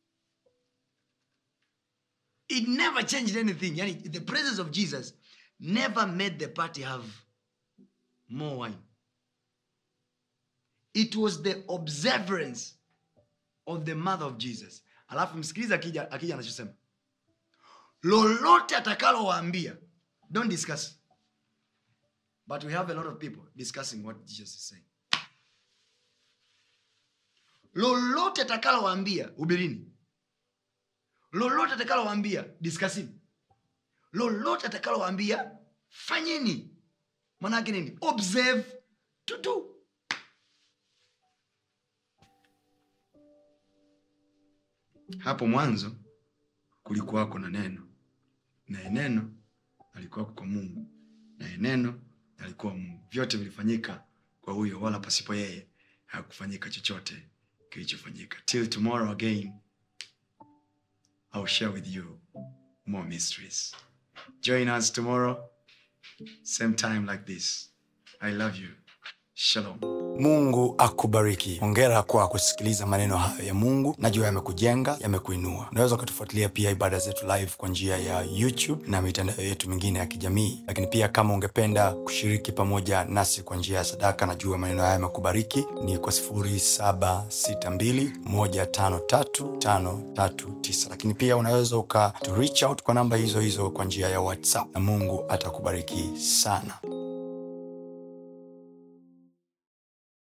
It never changed anything. Yani, the presence of Jesus never made the party have more wine. It was the observance of the mother of Jesus. Alafu msikiliza akija akija anachosema lolote atakalowaambia don't discuss but we have a lot of people discussing what jesus is saying lolote atakalowaambia hubirini lolote atakalowaambia diskasini lolote atakalowaambia fanyeni manake nini observe to do hapo mwanzo kulikuwako na neno naye neno alikuwako kwa mungu naye neno alikuwa mungu vyote vilifanyika kwa huyo wala pasipo yeye hakufanyika chochote kilichofanyika till tomorrow again I'll share with you more mysteries join us tomorrow same time like this i love you shalom mungu akubariki hongera kwa kusikiliza maneno hayo ya mungu najua yamekujenga yamekuinua unaweza ukatufuatilia pia ibada zetu live kwa njia ya youtube na mitandao yetu mingine ya kijamii lakini pia kama ungependa kushiriki pamoja nasi kwa njia ya sadaka najua maneno haya yamekubariki ni kwa 762153539 lakini pia unaweza uka to reach out kwa namba hizo hizo kwa njia ya whatsapp na mungu atakubariki sana